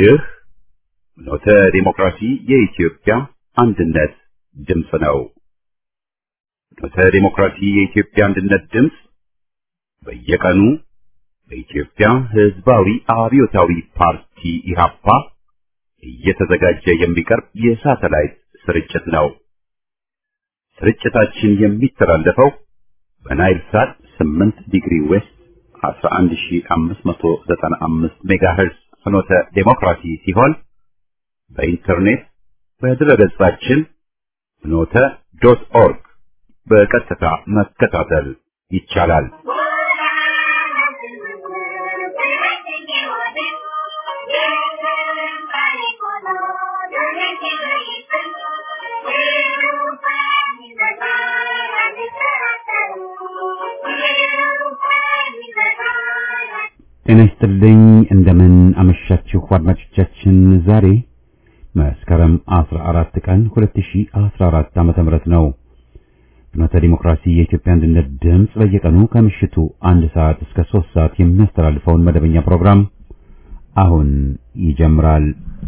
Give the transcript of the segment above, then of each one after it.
ይህ ኖተ ዲሞክራሲ የኢትዮጵያ አንድነት ድምፅ ነው። ኖተ ዲሞክራሲ የኢትዮጵያ አንድነት ድምፅ በየቀኑ በኢትዮጵያ ሕዝባዊ አብዮታዊ ፓርቲ ኢህአፓ እየተዘጋጀ የሚቀርብ የሳተላይት ስርጭት ነው። ስርጭታችን የሚተላለፈው በናይል ሳት 8 ዲግሪ ዌስት 11595 ሜጋሄርዝ ፍኖተ ዴሞክራሲ ሲሆን በኢንተርኔት በድረገጻችን ፍኖተ ዶት ኦርግ በቀጥታ መከታተል ይቻላል። ጤና ይስጥልኝ። እንደምን አመሻችሁ አድማጮቻችን። ዛሬ መስከረም 14 ቀን 2014 ዓመተ ምህረት ነው። ፍኖተ ዲሞክራሲ የኢትዮጵያ አንድነት ድምፅ በየቀኑ ከምሽቱ አንድ ሰዓት እስከ 3 ሰዓት የሚያስተላልፈውን መደበኛ ፕሮግራም አሁን ይጀምራል።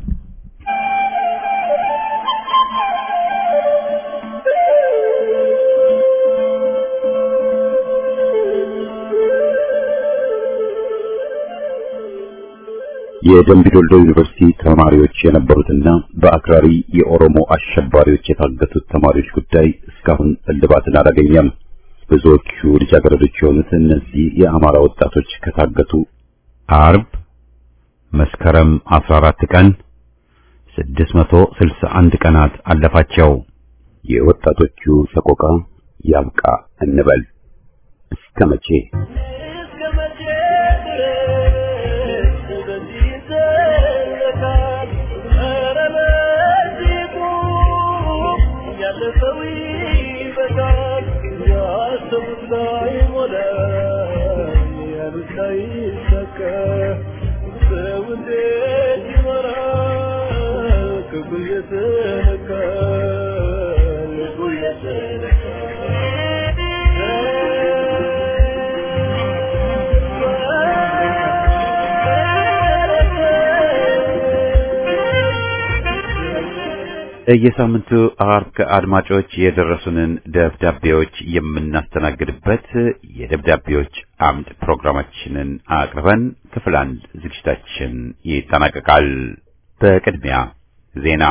የደምቢ ዶልዶ ዩኒቨርሲቲ ተማሪዎች የነበሩትና በአክራሪ የኦሮሞ አሸባሪዎች የታገቱት ተማሪዎች ጉዳይ እስካሁን እልባትን አላገኘም። ብዙዎቹ ልጃገረዶች የሆኑት እነዚህ የአማራ ወጣቶች ከታገቱ አርብ መስከረም 14 ቀን 661 ቀናት አለፋቸው። የወጣቶቹ ሰቆቃ ያብቃ እንበል እስከ መቼ? የሳምንቱ አርብ ከአድማጮች የደረሱንን ደብዳቤዎች የምናስተናግድበት የደብዳቤዎች አምድ ፕሮግራማችንን አቅርበን ክፍል አንድ ዝግጅታችን ይጠናቀቃል። በቅድሚያ ዜና።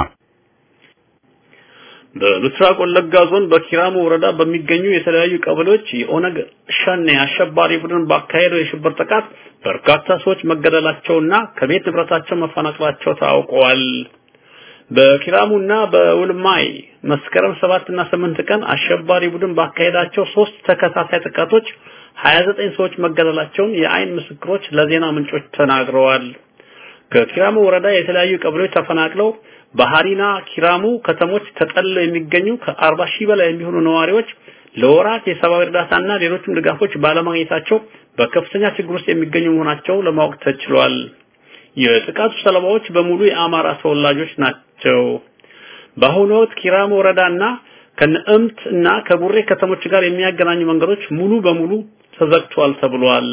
በምስራቅ ወለጋ ዞን በኪራሙ ወረዳ በሚገኙ የተለያዩ ቀበሌዎች የኦነግ ሸኔ አሸባሪ ቡድን ባካሄደው የሽብር ጥቃት በርካታ ሰዎች መገደላቸውና ከቤት ንብረታቸው መፈናቀላቸው ታውቀዋል። በኪራሙና በውልማይ መስከረም 7 እና 8 ቀን አሸባሪ ቡድን ባካሄዳቸው ሶስት ተከታታይ ጥቃቶች 29 ሰዎች መገደላቸውን የአይን ምስክሮች ለዜና ምንጮች ተናግረዋል። ከኪራሙ ወረዳ የተለያዩ ቀበሌዎች ተፈናቅለው በሃሪና ኪራሙ ከተሞች ተጠልለው የሚገኙ ከ40 ሺህ በላይ የሚሆኑ ነዋሪዎች ለወራት የሰብአዊ እርዳታና ሌሎችም ድጋፎች ባለማግኘታቸው በከፍተኛ ችግር ውስጥ የሚገኙ መሆናቸው ለማወቅ ተችሏል። የጥቃቱ ሰለባዎች በሙሉ የአማራ ተወላጆች ናቸው። በአሁኑ ወቅት ኪራሙ ወረዳና ከነእምት እና ከቡሬ ከተሞች ጋር የሚያገናኙ መንገዶች ሙሉ በሙሉ ተዘግቷል ተብሏል።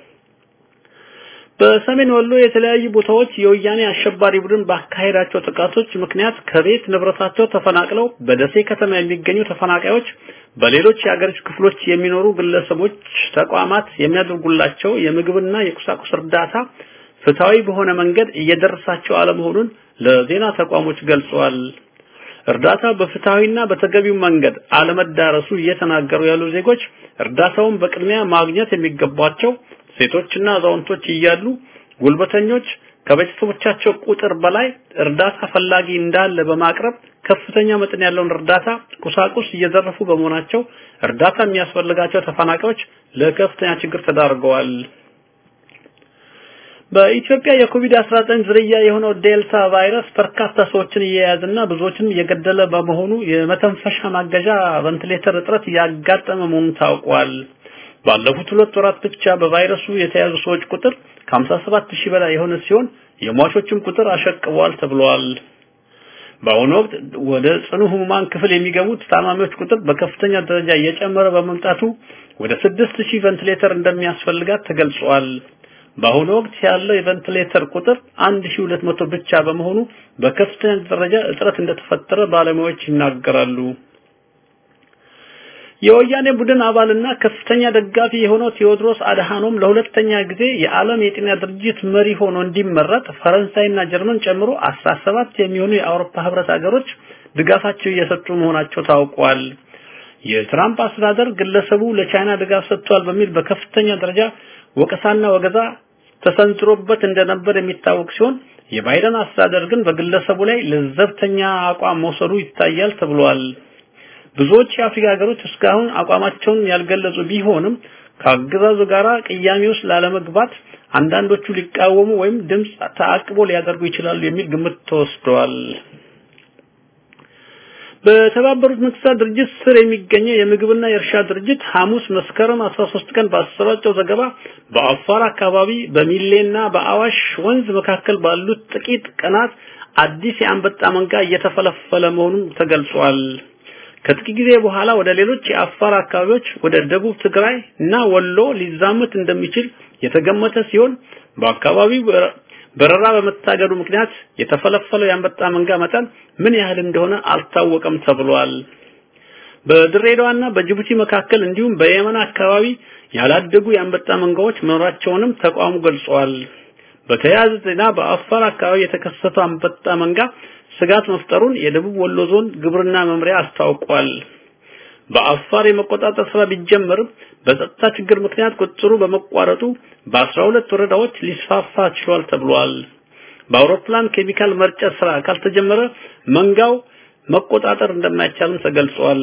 በሰሜን ወሎ የተለያዩ ቦታዎች የወያኔ አሸባሪ ቡድን ባካሄዳቸው ጥቃቶች ምክንያት ከቤት ንብረታቸው ተፈናቅለው በደሴ ከተማ የሚገኙ ተፈናቃዮች በሌሎች የአገሪቱ ክፍሎች የሚኖሩ ግለሰቦች፣ ተቋማት የሚያደርጉላቸው የምግብና የቁሳቁስ እርዳታ ፍትሃዊ በሆነ መንገድ እየደረሳቸው አለመሆኑን ለዜና ተቋሞች ገልጸዋል። እርዳታ በፍትሃዊና በተገቢው መንገድ አለመዳረሱ እየተናገሩ ያሉ ዜጎች እርዳታውን በቅድሚያ ማግኘት የሚገባቸው ሴቶችና አዛውንቶች እያሉ ጉልበተኞች ከቤተሰቦቻቸው ቁጥር በላይ እርዳታ ፈላጊ እንዳለ በማቅረብ ከፍተኛ መጠን ያለውን እርዳታ ቁሳቁስ እየዘረፉ በመሆናቸው እርዳታ የሚያስፈልጋቸው ተፈናቃዮች ለከፍተኛ ችግር ተዳርገዋል። በኢትዮጵያ የኮቪድ-19 ዝርያ የሆነው ዴልታ ቫይረስ በርካታ ሰዎችን እየያዘና ብዙዎችን እየገደለ በመሆኑ የመተንፈሻ ማገዣ ቬንቲሌተር እጥረት ያጋጠመ መሆኑን ታውቋል። ባለፉት ሁለት ወራት ብቻ በቫይረሱ የተያዙ ሰዎች ቁጥር ከ57 ሺህ በላይ የሆነ ሲሆን የሟቾችም ቁጥር አሸቅቧል ተብሏል። በአሁኑ ወቅት ወደ ጽኑ ህሙማን ክፍል የሚገቡት ታማሚዎች ቁጥር በከፍተኛ ደረጃ እየጨመረ በመምጣቱ ወደ 6000 ቬንቲሌተር እንደሚያስፈልጋት ተገልጿል። በአሁኑ ወቅት ያለው የቬንቲሌተር ቁጥር 1200 ብቻ በመሆኑ በከፍተኛ ደረጃ እጥረት እንደተፈጠረ ባለሙያዎች ይናገራሉ። የወያኔ ቡድን አባልና ከፍተኛ ደጋፊ የሆነው ቴዎድሮስ አድሃኖም ለሁለተኛ ጊዜ የዓለም የጤና ድርጅት መሪ ሆኖ እንዲመረጥ ፈረንሳይና ጀርመን ጨምሮ 17 የሚሆኑ የአውሮፓ ህብረት ሀገሮች ድጋፋቸው እየሰጡ መሆናቸው ታውቋል። የትራምፕ አስተዳደር ግለሰቡ ለቻይና ድጋፍ ሰጥቷል በሚል በከፍተኛ ደረጃ ወቀሳና ወገዛ ተሰንዝሮበት እንደነበር የሚታወቅ ሲሆን የባይደን አስተዳደር ግን በግለሰቡ ላይ ለዘብተኛ አቋም መውሰዱ ይታያል ተብሏል። ብዙዎች የአፍሪካ ሀገሮች እስካሁን አቋማቸውን ያልገለጹ ቢሆንም ከአገዛዙ ጋር ቅያሜ ውስጥ ላለመግባት አንዳንዶቹ ሊቃወሙ ወይም ድምፅ ተአቅቦ ሊያደርጉ ይችላሉ የሚል ግምት ተወስደዋል። በተባበሩት መንግስታት ድርጅት ስር የሚገኘው የምግብና የእርሻ ድርጅት ሐሙስ መስከረም 13 ቀን ባሰራጨው ዘገባ በአፋር አካባቢ በሚሌና በአዋሽ ወንዝ መካከል ባሉት ጥቂት ቀናት አዲስ የአንበጣ መንጋ እየተፈለፈለ መሆኑን ተገልጿል። ከጥቂት ጊዜ በኋላ ወደ ሌሎች የአፋር አካባቢዎች ወደ ደቡብ ትግራይ እና ወሎ ሊዛመት እንደሚችል የተገመተ ሲሆን በአካባቢው በረራ በመታገዱ ምክንያት የተፈለፈለው የአንበጣ መንጋ መጠን ምን ያህል እንደሆነ አልታወቀም ተብሏል። በድሬዳዋና በጅቡቲ መካከል እንዲሁም በየመን አካባቢ ያላደጉ የአንበጣ መንጋዎች መኖራቸውንም ተቋሙ ገልጿል። በተያያዘ ዜና በአፋር አካባቢ የተከሰተው አንበጣ መንጋ ስጋት መፍጠሩን የደቡብ ወሎ ዞን ግብርና መምሪያ አስታውቋል። በአፋር የመቆጣጠር ስራ ቢጀመርም በጸጥታ ችግር ምክንያት ቁጥሩ በመቋረጡ በ12 ወረዳዎች ሊስፋፋ ችሏል ተብሏል። በአውሮፕላን ኬሚካል መርጨት ስራ ካልተጀመረ መንጋው መቆጣጠር እንደማይቻልም ተገልጿል።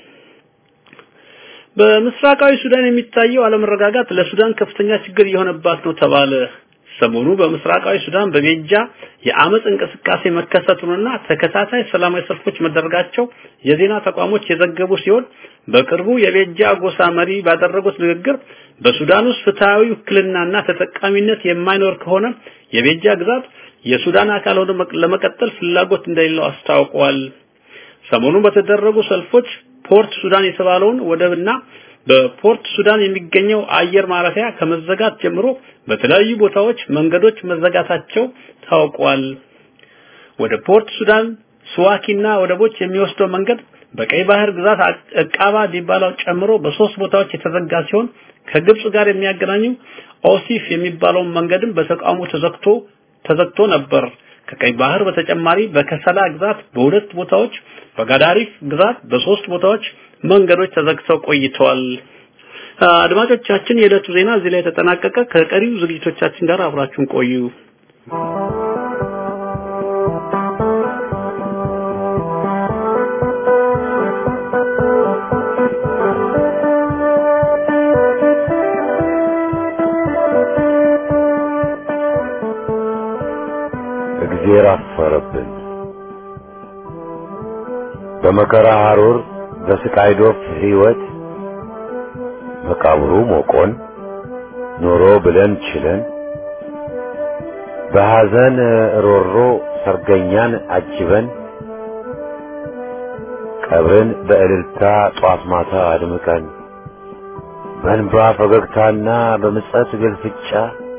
በምስራቃዊ ሱዳን የሚታየው አለመረጋጋት ለሱዳን ከፍተኛ ችግር እየሆነባት ነው ተባለ። ሰሞኑ በምስራቃዊ ሱዳን በቤጃ የአመጽ እንቅስቃሴ መከሰቱንና ተከታታይ ሰላማዊ ሰልፎች መደረጋቸው የዜና ተቋሞች የዘገቡ ሲሆን በቅርቡ የቤጃ ጎሳ መሪ ባደረጉት ንግግር በሱዳን ውስጥ ፍትሃዊ ውክልናና ተጠቃሚነት የማይኖር ከሆነ የቤጃ ግዛት የሱዳን አካል ሆኖ ለመቀጠል ፍላጎት እንደሌለው አስታውቀዋል። ሰሞኑን በተደረጉ ሰልፎች ፖርት ሱዳን የተባለውን ወደብና በፖርት ሱዳን የሚገኘው አየር ማረፊያ ከመዘጋት ጀምሮ በተለያዩ ቦታዎች መንገዶች መዘጋታቸው ታውቋል። ወደ ፖርት ሱዳን ስዋኪና ወደቦች የሚወስደው መንገድ በቀይ ባህር ግዛት እቃባ ዲባላው ጨምሮ በሶስት ቦታዎች የተዘጋ ሲሆን ከግብጽ ጋር የሚያገናኙ ኦሲፍ የሚባለውን መንገድም በተቃውሞ ተዘግቶ ተዘግቶ ነበር። ከቀይ ባህር በተጨማሪ በከሰላ ግዛት በሁለት ቦታዎች፣ በጋዳሪፍ ግዛት በሶስት ቦታዎች መንገዶች ተዘግተው ቆይተዋል። አድማጮቻችን፣ የዕለቱ ዜና እዚህ ላይ ተጠናቀቀ። ከቀሪው ዝግጅቶቻችን ጋር አብራችሁን ቆዩ። እግዜር አፈረብን። በመከራ ሐሩር በስቃይ ዶፍ ሕይወት መቃብሩ ሞቆን ኖሮ ብለን ችለን በሐዘን ሮሮ ሰርገኛን አጅበን ቀብርን በእልልታ ጧት ማታ አድምቀን በእንባ ፈገግታና በምጸት ግልፍጫ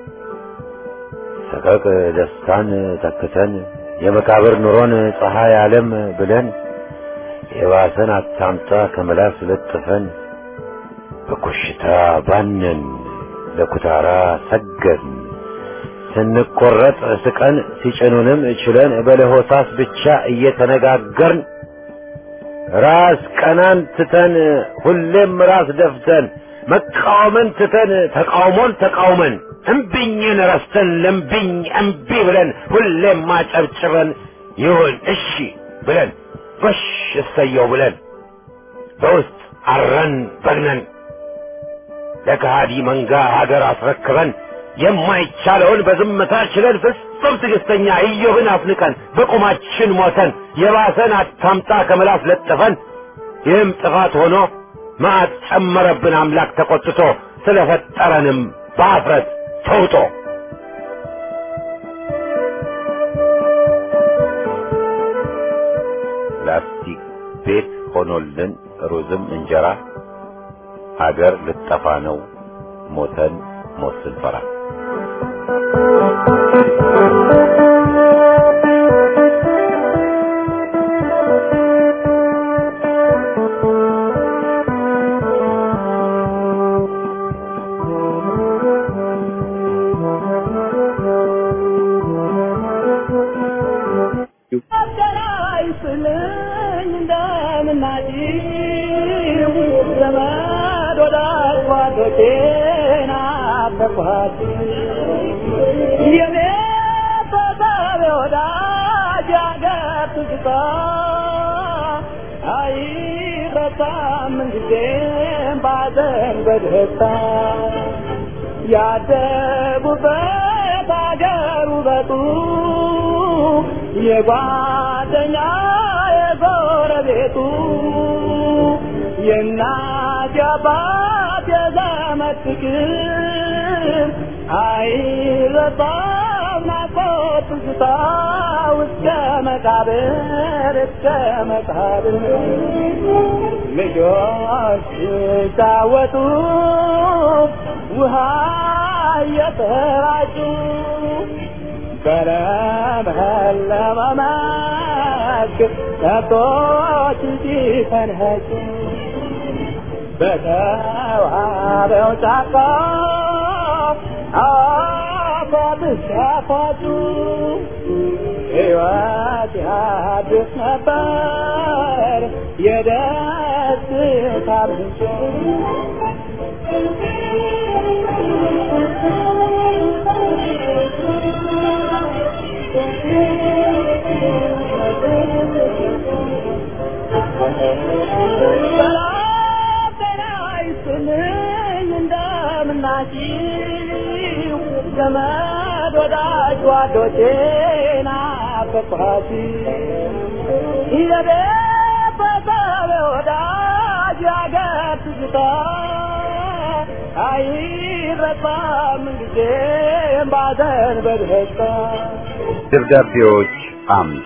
ሰቀቅ ደስታን ተክተን የመቃብር ኑሮን ፀሐይ ዓለም ብለን የባሰን አታምጣ ከመላስ ለጥፈን በኮሽታ ባነን ለኩታራ ሰገድን ስንቆረጥ ስቀን ሲጭኑንም ችለን በለሆሳስ ብቻ እየተነጋገርን ራስ ቀናን ትተን ሁሌም ራስ ደፍተን መቃወምን ትተን ተቃውሞን ተቃውመን እምቢኝን ረስተን ለምቢኝ እምቢ ብለን ሁሌም ማጨብጭበን ይሁን እሺ ብለን በሽ እሰየው ብለን በውስጥ አረን በግነን ለከሃዲ መንጋ ሀገር አስረክበን የማይቻለውን በዝምታ ችለን ፍጹም ትዕግስተኛ ኢዮብን አፍንቀን በቁማችን ሞተን የባሰን አታምጣ ከምላስ ለጥፈን ይህም ጥፋት ሆኖ መዓት ጨመረብን አምላክ ተቆጥቶ ስለፈጠረንም በአፍረት ተውጦ ላስቲክ ቤት ሆኖልን ሩዝም እንጀራ ሀገር ልጠፋ ነው ሞተን ሞት ስንፈራ ያደጉበት አገር ውበቱ የጓደኛ የጎረቤቱ የእናት የአባት የዘመድ ፍቅር አይረሳም ናፍቆት ትዝታ እስከ መቃብር እስከ መቃብር ልጆች ሲጫወቱ ውሃ እየተራጩ በለመለመ መስክ ከብቶች ሲፈንጩ በተዋበው ጫካ አፏት ሲያፏጩ ሕይወት ያድስ ነበር የደስታ ምንጭ እንደምናችሁ ዘመድ ወዳጅ ጓዶቼ ናፈቅኋት የቤተሰብ ወዳጅ ያገር ትዝታ አይረሳም ጊዜም ባዘን በደስታ ደብዳቤዎች አምድ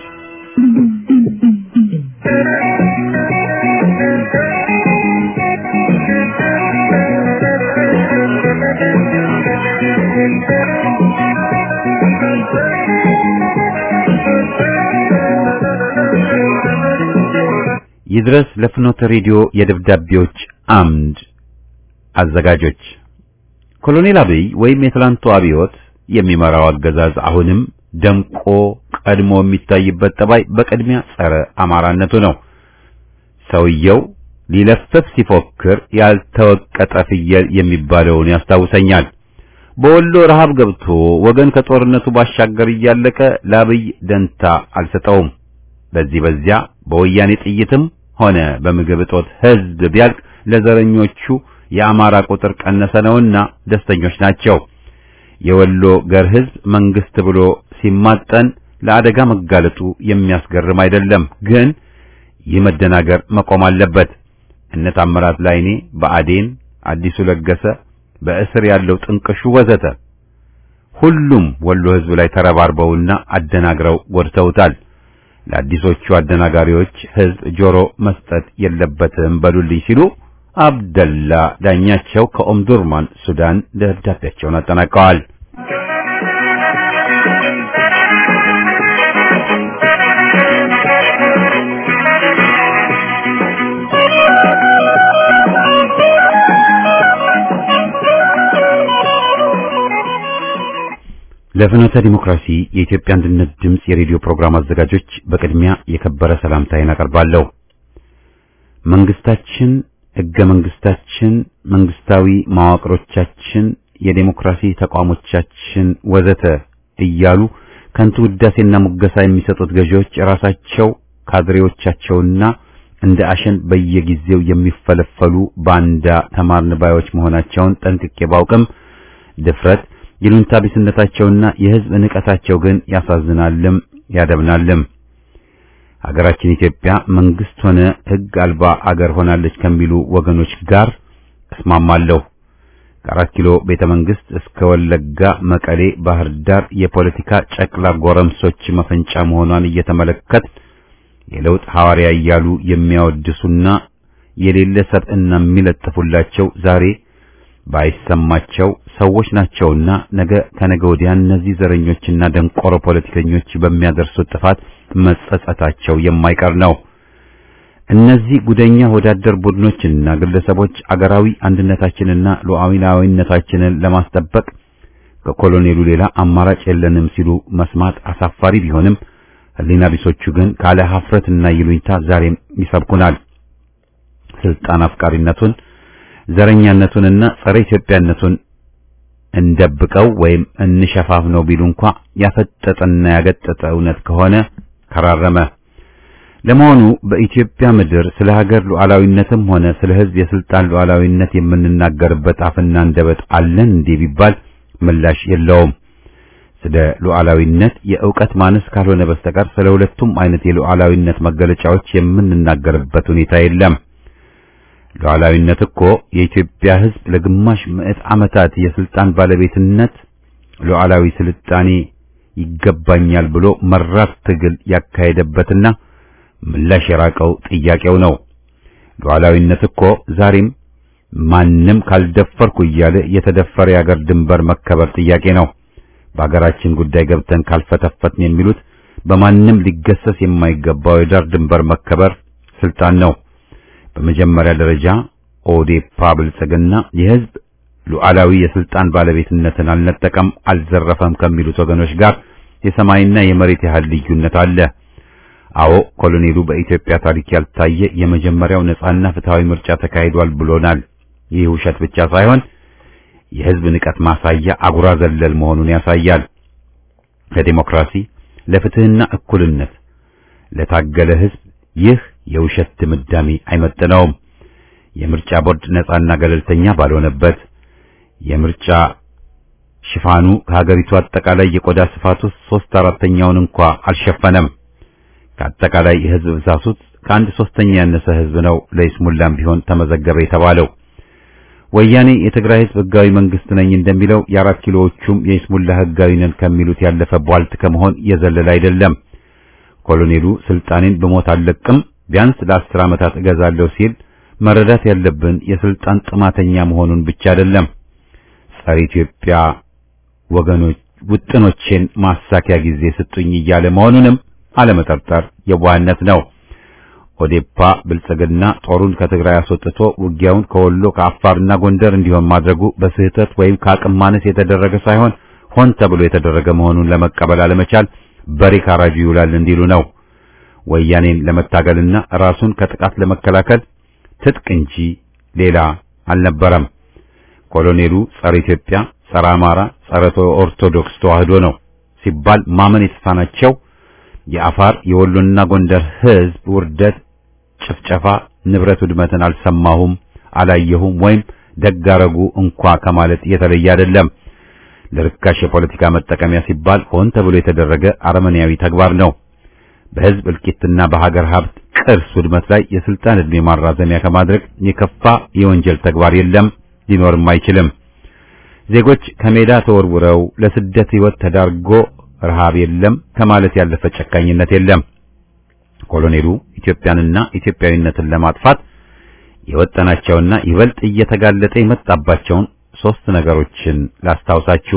ይድረስ ለፍኖተ ሬዲዮ የደብዳቤዎች አምድ አዘጋጆች ኮሎኔል አብይ ወይም የትላንቱ አብዮት የሚመራው አገዛዝ አሁንም ደምቆ ቀድሞ የሚታይበት ጠባይ በቅድሚያ ጸረ አማራነቱ ነው። ሰውየው ሊለፍፍ ሲፎክር ያልተወቀጠ ፍየል የሚባለውን ያስታውሰኛል። በወሎ ረሃብ ገብቶ ወገን ከጦርነቱ ባሻገር እያለቀ ለአብይ ደንታ አልሰጠውም። በዚህ በዚያ በወያኔ ጥይትም ሆነ በምግብ እጦት ሕዝብ ቢያልቅ ለዘረኞቹ የአማራ ቁጥር ቀነሰ ነውና ደስተኞች ናቸው። የወሎ ገር ሕዝብ መንግስት ብሎ ሲማጠን ለአደጋ መጋለጡ የሚያስገርም አይደለም። ግን ይህ መደናገር መቆም አለበት። እነ ታምራት ላይኔ በአዴን አዲሱ ለገሰ በእስር ያለው ጥንቅሹ ወዘተ ሁሉም ወሎ ሕዝብ ላይ ተረባርበውና አደናግረው ጎድተውታል። ለአዲሶቹ አደናጋሪዎች ሕዝብ ጆሮ መስጠት የለበትም በሉልኝ ሲሉ አብደላ ዳኛቸው ከኦምዱርማን ሱዳን ደብዳቤያቸውን አጠናቀዋል። ለፍኖተ ዲሞክራሲ የኢትዮጵያ አንድነት ድምፅ የሬዲዮ ፕሮግራም አዘጋጆች በቅድሚያ የከበረ ሰላምታዬን አቀርባለሁ። መንግስታችን፣ ሕገ መንግስታችን፣ መንግስታዊ መዋቅሮቻችን፣ የዴሞክራሲ ተቋሞቻችን ወዘተ እያሉ ከንቱ ውዳሴና ሙገሳ የሚሰጡት ገዢዎች ራሳቸው ካድሬዎቻቸውና እንደ አሸን በየጊዜው የሚፈለፈሉ ባንዳ ተማርን ባዮች መሆናቸውን ጠንቅቄ ባውቅም ድፍረት ይሉንታ ቢስነታቸውና የህዝብ ንቀታቸው ግን ያሳዝናልም ያደብናልም። ሀገራችን ኢትዮጵያ መንግስት ሆነ ህግ አልባ አገር ሆናለች ከሚሉ ወገኖች ጋር እስማማለሁ። ከአራት ኪሎ ቤተ መንግስት እስከ ወለጋ፣ መቀሌ፣ ባህር ዳር የፖለቲካ ጨቅላ ጎረምሶች መፈንጫ መሆኗን እየተመለከት የለውጥ ሐዋርያ እያሉ የሚያወድሱና የሌለ ሰብዕና የሚለጥፉላቸው ዛሬ ባይሰማቸው ሰዎች ናቸውና ነገ ከነገ ወዲያ እነዚህ ዘረኞችና ደንቆሮ ፖለቲከኞች በሚያደርሱት ጥፋት መጸጸታቸው የማይቀር ነው። እነዚህ ጉደኛ ወዳደር ቡድኖችና ግለሰቦች አገራዊ አንድነታችንና ሉዓላዊነታችንን ለማስጠበቅ ከኮሎኔሉ ሌላ አማራጭ የለንም ሲሉ መስማት አሳፋሪ ቢሆንም ሕሊና ቢሶቹ ግን ካለ ሀፍረትና ይሉኝታ ዛሬም ይሰብኩናል። ስልጣን አፍቃሪነቱን ዘረኛነቱንና ጸረ ኢትዮጵያነቱን እንደብቀው ወይም እንሸፋፍ ነው ቢሉ እንኳ ያፈጠጠና ያገጠጠ እውነት ከሆነ ከራረመ። ለመሆኑ በኢትዮጵያ ምድር ስለ ሀገር ሉዓላዊነትም ሆነ ስለ ሕዝብ የስልጣን ሉዓላዊነት የምንናገርበት አፍና አንደበት አለን እንዴ ቢባል ምላሽ የለውም። ስለ ሉዓላዊነት የእውቀት ማነስ ካልሆነ በስተቀር ስለ ሁለቱም አይነት የሉዓላዊነት መገለጫዎች የምንናገርበት ሁኔታ የለም። ሉዓላዊነት እኮ የኢትዮጵያ ሕዝብ ለግማሽ ምዕት ዓመታት የስልጣን ባለቤትነት ሉዓላዊ ስልጣኔ ይገባኛል ብሎ መራር ትግል ያካሄደበትና ምላሽ የራቀው ጥያቄው ነው። ሉዓላዊነት እኮ ዛሬም ማንም ካልደፈርኩ እያለ የተደፈረ የአገር ድንበር መከበር ጥያቄ ነው። በአገራችን ጉዳይ ገብተን ካልፈተፈትን የሚሉት በማንም ሊገሰስ የማይገባው የዳር ድንበር መከበር ስልጣን ነው። በመጀመሪያ ደረጃ ኦዴፓ ብልጽግና የህዝብ ሉዓላዊ የስልጣን ባለቤትነትን አልነጠቀም፣ አልዘረፈም ከሚሉት ወገኖች ጋር የሰማይና የመሬት ያህል ልዩነት አለ። አዎ ኮሎኔሉ በኢትዮጵያ ታሪክ ያልታየ የመጀመሪያው ነጻና ፍትሃዊ ምርጫ ተካሂዷል ብሎናል። ይህ ውሸት ብቻ ሳይሆን የህዝብ ንቀት ማሳያ አጉራ ዘለል መሆኑን ያሳያል። ለዲሞክራሲ ለፍትህና እኩልነት ለታገለ ህዝብ ይህ የውሸት ድምዳሜ አይመጥነውም። የምርጫ ቦርድ ነጻና ገለልተኛ ባልሆነበት የምርጫ ሽፋኑ ከሀገሪቱ አጠቃላይ የቆዳ ስፋት ውስጥ ሶስት አራተኛውን እንኳ አልሸፈነም። ከአጠቃላይ የህዝብ ብዛት ውስጥ ከአንድ ሶስተኛ ያነሰ ህዝብ ነው ለይስሙላም ቢሆን ተመዘገበ የተባለው። ወያኔ የትግራይ ህዝብ ህጋዊ መንግስት ነኝ እንደሚለው የአራት ኪሎዎቹም የይስሙላ ህጋዊ ነን ከሚሉት ያለፈ ቧልት ከመሆን የዘለለ አይደለም። ኮሎኔሉ ስልጣኔን በሞት አልለቅም ቢያንስ ለአስር ዓመታት እገዛለሁ ሲል መረዳት ያለብን የስልጣን ጥማተኛ መሆኑን ብቻ አይደለም። ጸረ ኢትዮጵያ ወገኖች ውጥኖቼን ማሳኪያ ጊዜ ስጡኝ እያለ መሆኑንም አለመጠርጠር የዋህነት ነው። ኦዴፓ ብልጽግና ጦሩን ከትግራይ አስወጥቶ ውጊያውን ከወሎ ከአፋርና ጎንደር እንዲሆን ማድረጉ በስህተት ወይም ከአቅም ማነስ የተደረገ ሳይሆን ሆን ተብሎ የተደረገ መሆኑን ለመቀበል አለመቻል በሬ ካራጁ ይውላል እንዲሉ ነው። ወያኔን ለመታገልና ራሱን ከጥቃት ለመከላከል ትጥቅ እንጂ ሌላ አልነበረም። ኮሎኔሉ ጸረ ኢትዮጵያ፣ ጸረ አማራ፣ ጸረ ኦርቶዶክስ ተዋህዶ ነው ሲባል ማመን የተሳናቸው የአፋር የወሎና ጎንደር ህዝብ ውርደት፣ ጭፍጨፋ፣ ንብረት ውድመትን አልሰማሁም፣ አላየሁም ወይም ደጋረጉ እንኳ ከማለት የተለየ አይደለም። ለርካሽ የፖለቲካ መጠቀሚያ ሲባል ሆን ተብሎ የተደረገ አረመኔያዊ ተግባር ነው። በህዝብ እልቂትና በሀገር ሀብት ቅርስ ውድመት ላይ የስልጣን ዕድሜ ማራዘሚያ ከማድረግ የከፋ የወንጀል ተግባር የለም፣ ሊኖርም አይችልም። ዜጎች ከሜዳ ተወርውረው ለስደት ህይወት ተዳርጎ ረሃብ የለም ከማለት ያለፈ ጨካኝነት የለም። ኮሎኔሉ ኢትዮጵያንና ኢትዮጵያዊነትን ለማጥፋት የወጠናቸውና ይበልጥ እየተጋለጠ የመጣባቸውን ሶስት ነገሮችን ላስታውሳችሁ።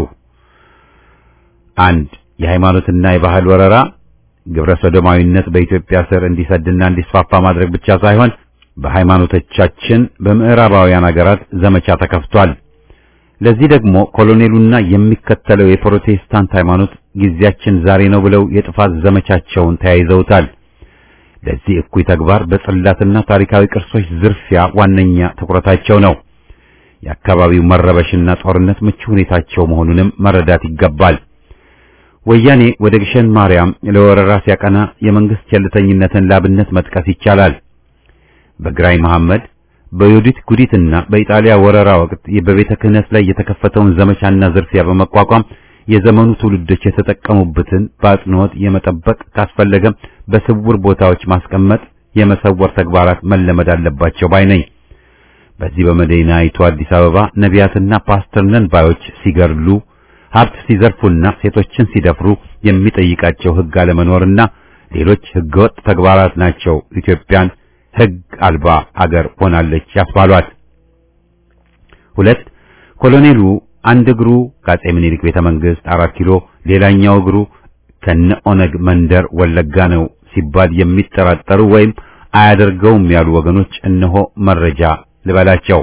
አንድ የሃይማኖትና የባህል ወረራ ግብረ ሰዶማዊነት በኢትዮጵያ ስር እንዲሰድና እንዲስፋፋ ማድረግ ብቻ ሳይሆን በሃይማኖቶቻችን በምዕራባውያን ሀገራት ዘመቻ ተከፍቷል። ለዚህ ደግሞ ኮሎኔሉና የሚከተለው የፕሮቴስታንት ሃይማኖት ጊዜያችን ዛሬ ነው ብለው የጥፋት ዘመቻቸውን ተያይዘውታል። ለዚህ እኩይ ተግባር በጽላትና ታሪካዊ ቅርሶች ዝርፊያ ዋነኛ ትኩረታቸው ነው። የአካባቢው መረበሽና ጦርነት ምቹ ሁኔታቸው መሆኑንም መረዳት ይገባል። ወያኔ ወደ ግሸን ማርያም ለወረራ ሲያቀና የመንግስት ቸልተኝነትን ላብነት መጥቀስ ይቻላል። በግራኝ መሐመድ በዮዲት ጉዲትና በኢጣሊያ ወረራ ወቅት በቤተ ክህነት ላይ የተከፈተውን ዘመቻና ዝርፊያ በመቋቋም የዘመኑ ትውልዶች የተጠቀሙበትን በአጽንኦት የመጠበቅ ካስፈለገም በስውር ቦታዎች ማስቀመጥ የመሰወር ተግባራት መለመድ አለባቸው ባይ ነኝ። በዚህ በመዲናይቱ አዲስ አበባ ነቢያትና ፓስተር ነን ባዮች ሲገድሉ፣ ሀብት ሲዘርፉና ሴቶችን ሲደፍሩ የሚጠይቃቸው ሕግ አለመኖርና ሌሎች ሕገወጥ ተግባራት ናቸው ኢትዮጵያን ሕግ አልባ አገር ሆናለች ያስባሏት። ሁለት ኮሎኔሉ አንድ እግሩ ከአጼ ምኒልክ ቤተ መንግስት አራት ኪሎ ሌላኛው እግሩ ከነ ኦነግ መንደር ወለጋ ነው ሲባል የሚጠራጠሩ ወይም አያደርገውም ያሉ ወገኖች እነሆ መረጃ ልበላቸው።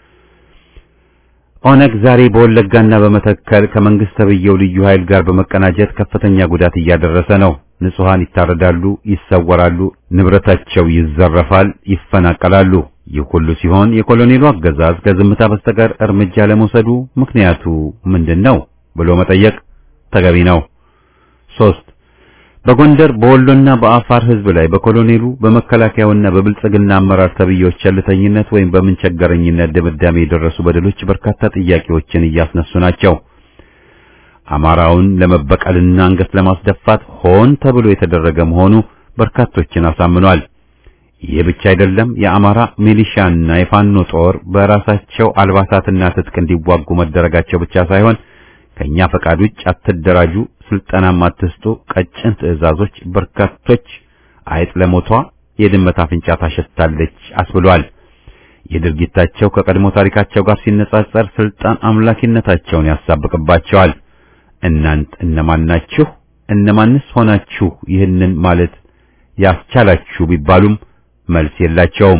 ኦነግ ዛሬ በወለጋና በመተከል ከመንግስት ተብየው ልዩ ኃይል ጋር በመቀናጀት ከፍተኛ ጉዳት እያደረሰ ነው። ንጹሃን ይታረዳሉ፣ ይሰወራሉ፣ ንብረታቸው ይዘረፋል፣ ይፈናቀላሉ። ይህ ሁሉ ሲሆን የኮሎኔሉ አገዛዝ ከዝምታ በስተቀር እርምጃ ለመውሰዱ ምክንያቱ ምንድን ነው ብሎ መጠየቅ ተገቢ ነው። ሶስት በጎንደር በወሎና በአፋር ህዝብ ላይ በኮሎኔሉ በመከላከያውና በብልጽግና አመራር ተብዮች ቸልተኝነት ወይም በምንቸገረኝነት ድምዳሜ የደረሱ በደሎች በርካታ ጥያቄዎችን እያስነሱ ናቸው። አማራውን ለመበቀልና አንገት ለማስደፋት ሆን ተብሎ የተደረገ መሆኑ በርካቶችን አሳምኗል። ይህ ብቻ አይደለም። የአማራ ሚሊሻና የፋኖ ጦር በራሳቸው አልባሳትና ትጥቅ እንዲዋጉ መደረጋቸው ብቻ ሳይሆን ከኛ ፈቃድ ውጭ አትደራጁ፣ ስልጠናም አትስጡ፣ ቀጭን ትዕዛዞች በርካቶች አይጥ ለሞቷ የድመት አፍንጫ ታሸታለች አስብሏል። የድርጊታቸው ከቀድሞ ታሪካቸው ጋር ሲነጻጸር ስልጣን አምላኪነታቸውን ያሳብቅባቸዋል። እናንት እነማን ናችሁ? እነማንስ ሆናችሁ ይህንን ማለት ያስቻላችሁ ቢባሉም መልስ የላቸውም።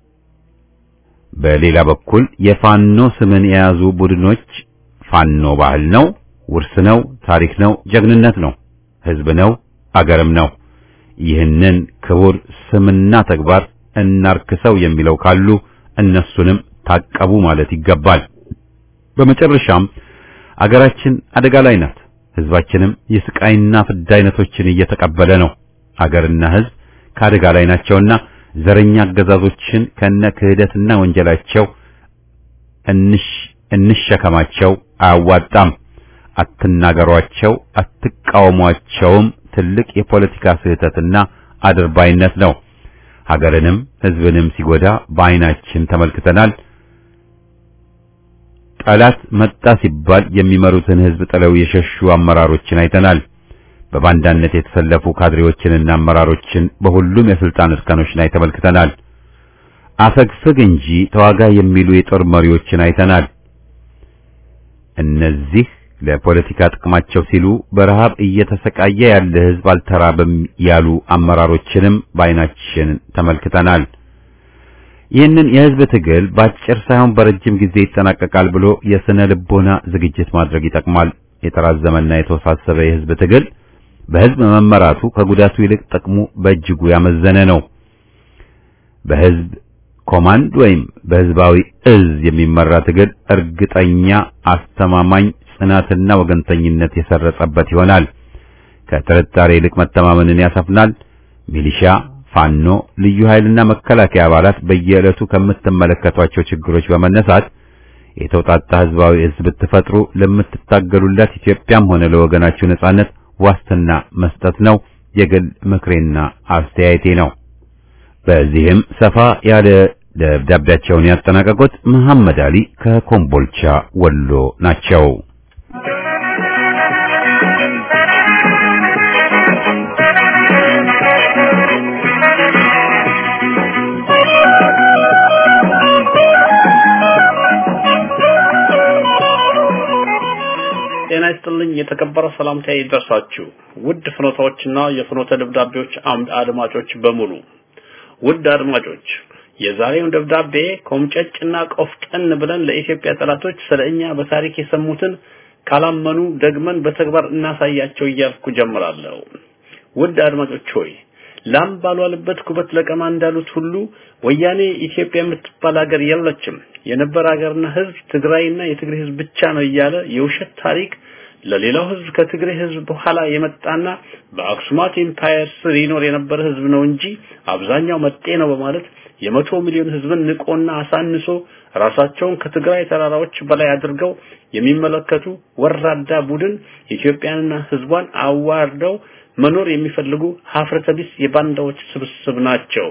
በሌላ በኩል የፋኖ ስምን የያዙ ቡድኖች ፋኖ ባህል ነው፣ ውርስ ነው፣ ታሪክ ነው፣ ጀግንነት ነው፣ ህዝብ ነው፣ አገርም ነው። ይህንን ክቡር ስምና ተግባር እናርክሰው የሚለው ካሉ እነሱንም ታቀቡ ማለት ይገባል። በመጨረሻም አገራችን አደጋ ላይ ናት። ህዝባችንም የስቃይና ፍዳ አይነቶችን እየተቀበለ ነው። አገርና ህዝብ ከአደጋ ላይ ናቸውና ዘረኛ አገዛዞችን ከነ ክህደትና ወንጀላቸው እንሽ እንሸከማቸው አያዋጣም። አትናገሯቸው፣ አትቃወሟቸውም። ትልቅ የፖለቲካ ስህተትና አድርባይነት ነው። ሀገርንም ህዝብንም ሲጎዳ በአይናችን ተመልክተናል። ጠላት መጣ ሲባል የሚመሩትን ህዝብ ጥለው የሸሹ አመራሮችን አይተናል። በባንዳነት የተሰለፉ ካድሬዎችንና አመራሮችን በሁሉም የስልጣን እርከኖች ላይ ተመልክተናል። አፈግፍግ እንጂ ተዋጋ የሚሉ የጦር መሪዎችን አይተናል። እነዚህ ለፖለቲካ ጥቅማቸው ሲሉ በረሃብ እየተሰቃየ ያለ ህዝብ አልተራበም ያሉ አመራሮችንም በአይናችን ተመልክተናል። ይህንን የህዝብ ትግል በአጭር ሳይሆን በረጅም ጊዜ ይጠናቀቃል ብሎ የስነ ልቦና ዝግጅት ማድረግ ይጠቅማል። የተራዘመና የተወሳሰበ የህዝብ ትግል በህዝብ መመራቱ ከጉዳቱ ይልቅ ጥቅሙ በእጅጉ ያመዘነ ነው። በህዝብ ኮማንድ ወይም በህዝባዊ እዝ የሚመራ ትግል እርግጠኛ፣ አስተማማኝ፣ ጽናትና ወገንተኝነት የሰረጸበት ይሆናል። ከጥርጣሬ ይልቅ መተማመንን ያሰፍናል። ሚሊሻ፣ ፋኖ፣ ልዩ ኃይልና መከላከያ አባላት በየዕለቱ ከምትመለከቷቸው ችግሮች በመነሳት የተውጣጣ ህዝባዊ እዝ ብትፈጥሩ ለምትታገሉላት ኢትዮጵያም ሆነ ለወገናችሁ ነጻነት ዋስትና መስጠት ነው የግል ምክሬና አስተያየቴ ነው። በዚህም ሰፋ ያለ ደብዳቤያቸውን ያጠናቀቁት መሐመድ አሊ ከኮምቦልቻ ወሎ ናቸው። ጤና ይስጥልኝ የተከበረ ሰላምታ ይድረሳችሁ ውድ ፍኖታዎችና የፍኖተ ደብዳቤዎች አምድ አድማጮች በሙሉ ውድ አድማጮች የዛሬውን ደብዳቤ ኮምጨጭና ቆፍጠን ብለን ለኢትዮጵያ ጠላቶች ስለኛ በታሪክ የሰሙትን ካላመኑ ደግመን በተግባር እናሳያቸው እያልኩ ጀምራለሁ። ውድ አድማጮች ሆይ ላም ባልዋለበት ኩበት ለቀማ እንዳሉት ሁሉ ወያኔ ኢትዮጵያ የምትባል ሀገር የለችም፣ የነበረ ሀገርና ህዝብ ትግራይና የትግራይ ህዝብ ብቻ ነው እያለ የውሸት ታሪክ ለሌላው ህዝብ ከትግራይ ህዝብ በኋላ የመጣና በአክሱማት ኢምፓየር ስር ይኖር የነበረ ህዝብ ነው እንጂ አብዛኛው መጤ ነው በማለት የመቶ ሚሊዮን ህዝብን ንቆና አሳንሶ ራሳቸውን ከትግራይ ተራራዎች በላይ አድርገው የሚመለከቱ ወራዳ ቡድን ኢትዮጵያንና ህዝቧን አዋርደው መኖር የሚፈልጉ ሀፍረተ ቢስ የባንዳዎች ስብስብ ናቸው።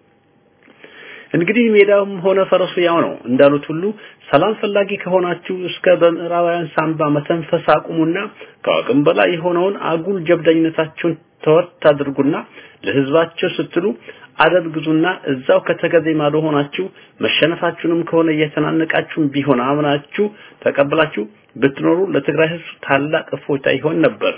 እንግዲህ ሜዳውም ሆነ ፈረሱ ያው ነው እንዳሉት ሁሉ ሰላም ፈላጊ ከሆናችሁ እስከ በምዕራባውያን ሳንባ መተንፈስ አቁሙና ከአቅም በላይ የሆነውን አጉል ጀብደኝነታችሁን ተወት አድርጉና ለህዝባቸው ስትሉ አደብ ግዙና እዛው ከተገዜ ማዶ ሆናችሁ መሸነፋችሁንም ከሆነ እየተናነቃችሁም ቢሆን አምናችሁ ተቀብላችሁ ብትኖሩ ለትግራይ ህዝብ ታላቅ እፎይታ ይሆን ነበር።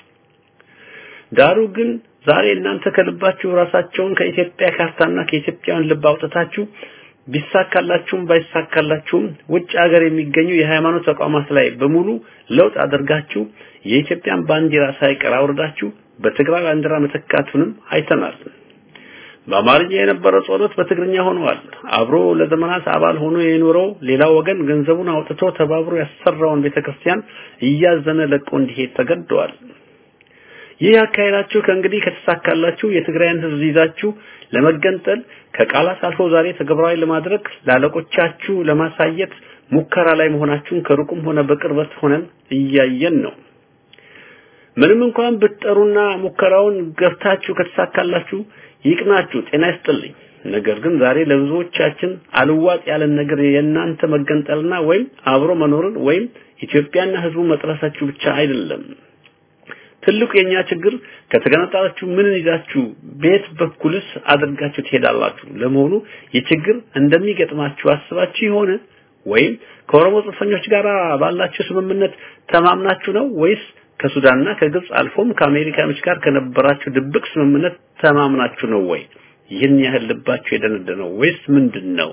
ዳሩ ግን ዛሬ እናንተ ከልባችሁ ራሳቸውን ከኢትዮጵያ ካርታና ከኢትዮጵያውያን ልብ አውጥታችሁ ቢሳካላችሁም ባይሳካላችሁም ውጭ ሀገር የሚገኙ የሃይማኖት ተቋማት ላይ በሙሉ ለውጥ አድርጋችሁ የኢትዮጵያን ባንዲራ ሳይቀር አውርዳችሁ በትግራይ ባንዲራ መተካቱንም አይተናል። በአማርኛ የነበረው ጸሎት በትግርኛ ሆኗል። አብሮ ለዘመናት አባል ሆኖ የኖረው ሌላው ወገን ገንዘቡን አውጥቶ ተባብሮ ያሰራውን ቤተክርስቲያን እያዘነ ለቆ እንዲሄድ ተገደዋል። ይህ አካሄዳችሁ ከእንግዲህ ከተሳካላችሁ የትግራይን ህዝብ ይዛችሁ ለመገንጠል ከቃላት አልፎ ዛሬ ተግባራዊ ለማድረግ ላለቆቻችሁ ለማሳየት ሙከራ ላይ መሆናችሁን ከሩቁም ሆነ በቅርበት ሆነን እያየን ነው። ምንም እንኳን ብትጠሩና ሙከራውን ገብታችሁ ከተሳካላችሁ ይቅናችሁ፣ ጤና ይስጥልኝ። ነገር ግን ዛሬ ለብዙዎቻችን አልዋጥ ያለን ነገር የእናንተ መገንጠልና ወይም አብሮ መኖርን ወይም ኢትዮጵያና ህዝቡ መጥራሳችሁ ብቻ አይደለም። ትልቁ የኛ ችግር ከተገነጣላችሁ ምን ይዛችሁ ቤት በኩልስ አድርጋችሁ ትሄዳላችሁ? ለመሆኑ የችግር እንደሚገጥማችሁ አስባችሁ ይሆን? ወይም ከኦሮሞ ጽንፈኞች ጋር ባላችሁ ስምምነት ተማምናችሁ ነው ወይስ ከሱዳንና ከግብጽ አልፎም ከአሜሪካኖች ጋር ከነበራችሁ ድብቅ ስምምነት ተማምናችሁ ነው ወይ? ይህን ያህል ልባችሁ የደነደነው ወይስ ምንድን ነው?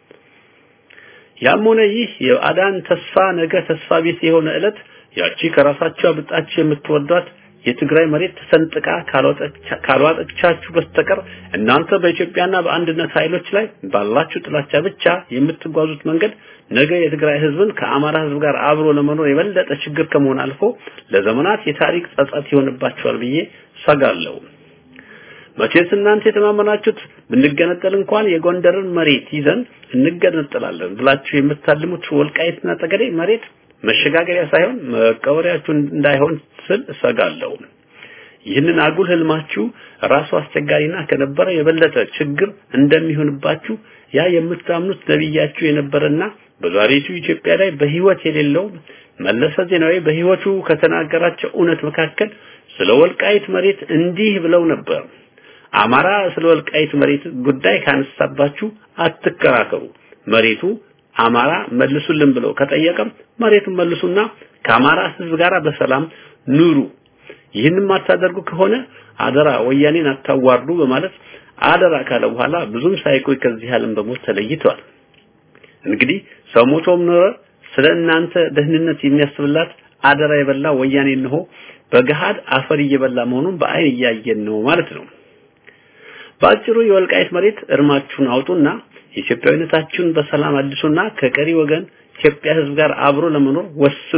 ያም ሆነ ይህ የአዳን ተስፋ ነገ ተስፋ ቢስ የሆነ ዕለት ያቺ ከራሳችሁ አብጣችሁ የምትወዷት የትግራይ መሬት ተሰንጥቃ ካልዋጠቻችሁ በስተቀር እናንተ በኢትዮጵያና በአንድነት ኃይሎች ላይ ባላችሁ ጥላቻ ብቻ የምትጓዙት መንገድ ነገ የትግራይ ህዝብን ከአማራ ህዝብ ጋር አብሮ ለመኖር የበለጠ ችግር ከመሆን አልፎ ለዘመናት የታሪክ ጸጸት ይሆንባቸዋል ብዬ ሰጋለሁ። መቼስ እናንተ የተማመናችሁት ብንገነጠል እንኳን የጎንደርን መሬት ይዘን እንገነጠላለን ብላችሁ የምታልሙት ወልቃይትና ጠገዴ መሬት መሸጋገሪያ ሳይሆን መቀበሪያችሁ እንዳይሆን ስል እሰጋለሁ። ይህንን አጉል ህልማችሁ ራሱ አስቸጋሪና ከነበረ የበለጠ ችግር እንደሚሆንባችሁ ያ የምታምኑት ነብያችሁ የነበረና በዛሬቱ ኢትዮጵያ ላይ በህይወት የሌለው መለሰ ዜናዊ በህይወቱ ከተናገራቸው እውነት መካከል ስለ ወልቃይት መሬት እንዲህ ብለው ነበር። አማራ ስለ ወልቃይት መሬት ጉዳይ ካነሳባችሁ አትከራከሩ። መሬቱ አማራ መልሱልን ብለው ከጠየቀም መሬቱን መልሱና ከአማራ ህዝብ ጋር በሰላም ኑሩ። ይህንን ማታደርጉ ከሆነ አደራ ወያኔን አታዋርዱ በማለት አደራ ካለ በኋላ ብዙም ሳይቆይ ከዚህ ዓለም በሞት ተለይቷል። እንግዲህ ሰው ሞቶም ኖረ ስለ እናንተ ደህንነት የሚያስብላት አደራ የበላ ወያኔ እንሆ በገሃድ አፈር እየበላ መሆኑን በአይን እያየን ነው ማለት ነው። በአጭሩ የወልቃይት መሬት እርማችሁን አውጡና ኢትዮጵያዊነታችሁን በሰላም አድሱና ከቀሪ ወገን ኢትዮጵያ ህዝብ ጋር አብሮ ለመኖር ወስኑ።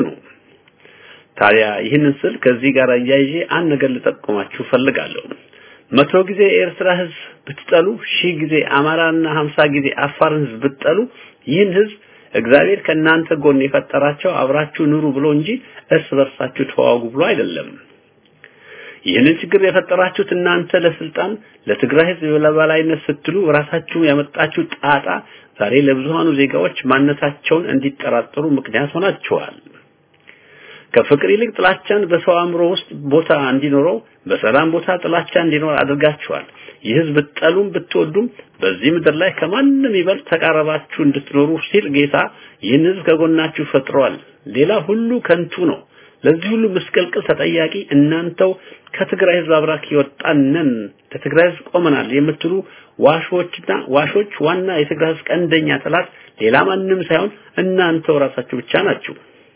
ታዲያ ይህንን ስል ከዚህ ጋር አያይዤ አንድ ነገር ልጠቁማችሁ ፈልጋለሁ። መቶ ጊዜ የኤርትራ ህዝብ ብትጠሉ፣ ሺህ ጊዜ አማራና ሀምሳ ጊዜ አፋርን ህዝብ ብትጠሉ ይህን ህዝብ እግዚአብሔር ከእናንተ ጎን የፈጠራቸው አብራችሁ ኑሩ ብሎ እንጂ እርስ በርሳችሁ ተዋጉ ብሎ አይደለም። ይህንን ችግር የፈጠራችሁት እናንተ ለስልጣን ለትግራይ ህዝብ የበላይነት ስትሉ ራሳችሁ ያመጣችሁ ጣጣ ዛሬ ለብዙሃኑ ዜጋዎች ማንነታቸውን እንዲጠራጠሩ ምክንያት ሆናችኋል። ከፍቅር ይልቅ ጥላቻን በሰው አእምሮ ውስጥ ቦታ እንዲኖረው በሰላም ቦታ ጥላቻ እንዲኖር አድርጋችኋል። ይህ ህዝብ ብትጠሉም ብትወዱም በዚህ ምድር ላይ ከማንም ይበልጥ ተቃረባችሁ እንድትኖሩ ሲል ጌታ ይህን ህዝብ ከጎናችሁ ፈጥሯል። ሌላ ሁሉ ከንቱ ነው። ለዚህ ሁሉ ምስቅልቅል ተጠያቂ እናንተው ከትግራይ ህዝብ አብራክ የወጣነን ለትግራይ ህዝብ ቆመናል የምትሉ ዋሾችና ዋሾች ዋና የትግራይ ህዝብ ቀንደኛ ጠላት ሌላ ማንም ሳይሆን እናንተው ራሳችሁ ብቻ ናችሁ።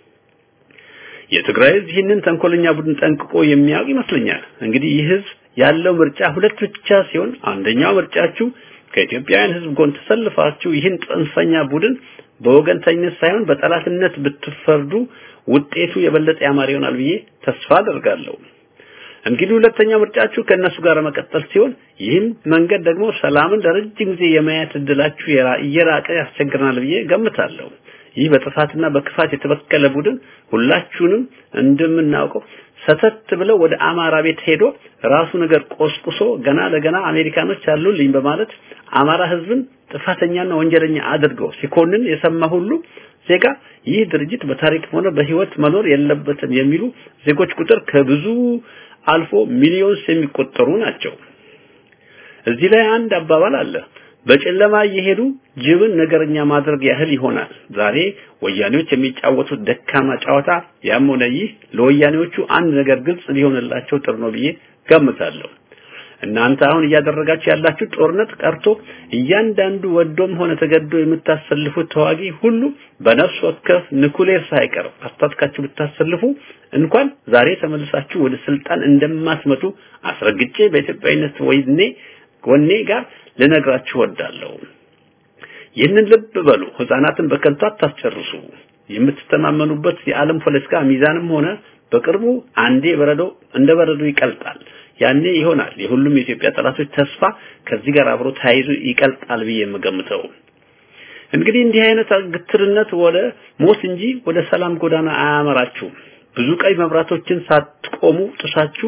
የትግራይ ህዝብ ይህንን ተንኮለኛ ቡድን ጠንቅቆ የሚያውቅ ይመስለኛል። እንግዲህ ይህ ህዝብ ያለው ምርጫ ሁለት ብቻ ሲሆን አንደኛው ምርጫችሁ ከኢትዮጵያውያን ህዝብ ጎን ተሰልፋችሁ ይህን ጽንፈኛ ቡድን በወገንተኝነት ሳይሆን በጠላትነት ብትፈርዱ ውጤቱ የበለጠ ያማረ ይሆናል ብዬ ተስፋ አደርጋለሁ። እንግዲህ ሁለተኛ ምርጫችሁ ከእነሱ ጋር መቀጠል ሲሆን ይህም መንገድ ደግሞ ሰላምን ለረጅም ጊዜ የማየት እድላችሁ እየራቀ ያስቸግረናል ብዬ ገምታለሁ። ይህ በጥፋትና በክፋት የተበከለ ቡድን ሁላችሁንም እንደምናውቀው ሰተት ብለው ወደ አማራ ቤት ሄዶ ራሱ ነገር ቆስቁሶ ገና ለገና አሜሪካኖች አሉልኝ በማለት አማራ ህዝብን ጥፋተኛና ወንጀለኛ አድርገው ሲኮንን የሰማ ሁሉ ዜጋ ይህ ድርጅት በታሪክ ሆነ በህይወት መኖር የለበትም የሚሉ ዜጎች ቁጥር ከብዙ አልፎ ሚሊዮንስ የሚቆጠሩ ናቸው። እዚህ ላይ አንድ አባባል አለ። በጨለማ እየሄዱ ጅብን ነገረኛ ማድረግ ያህል ይሆናል። ዛሬ ወያኔዎች የሚጫወቱት ደካማ ጨዋታ ያም ሆነ ይህ ለወያኔዎቹ አንድ ነገር ግልጽ ሊሆንላቸው ጥሩ ነው ብዬ ገምታለሁ። እናንተ አሁን እያደረጋችሁ ያላችሁ ጦርነት ቀርቶ እያንዳንዱ ወዶም ሆነ ተገዶ የምታሰልፉት ተዋጊ ሁሉ በነፍስ ወከፍ ንኩሌር ሳይቀር አስታጥቃችሁ ብታሰልፉ እንኳን ዛሬ ተመልሳችሁ ወደ ስልጣን እንደማትመጡ አስረግጬ በኢትዮጵያዊነት ወይኔ ወኔ ጋር ልነግራችሁ ወዳለሁ። ይህንን ልብ በሉ። ህፃናትን በከንቱ አታስጨርሱ። የምትተማመኑበት የዓለም ፖለቲካ ሚዛንም ሆነ በቅርቡ አንዴ በረዶ እንደ በረዶ ይቀልጣል። ያኔ ይሆናል የሁሉም የኢትዮጵያ ጠላቶች ተስፋ ከዚህ ጋር አብሮ ተያይዞ ይቀልጣል ብዬ የምገምተው። እንግዲህ እንዲህ አይነት ግትርነት ወደ ሞት እንጂ ወደ ሰላም ጎዳና አያመራችሁም። ብዙ ቀይ መብራቶችን ሳትቆሙ ጥሳችሁ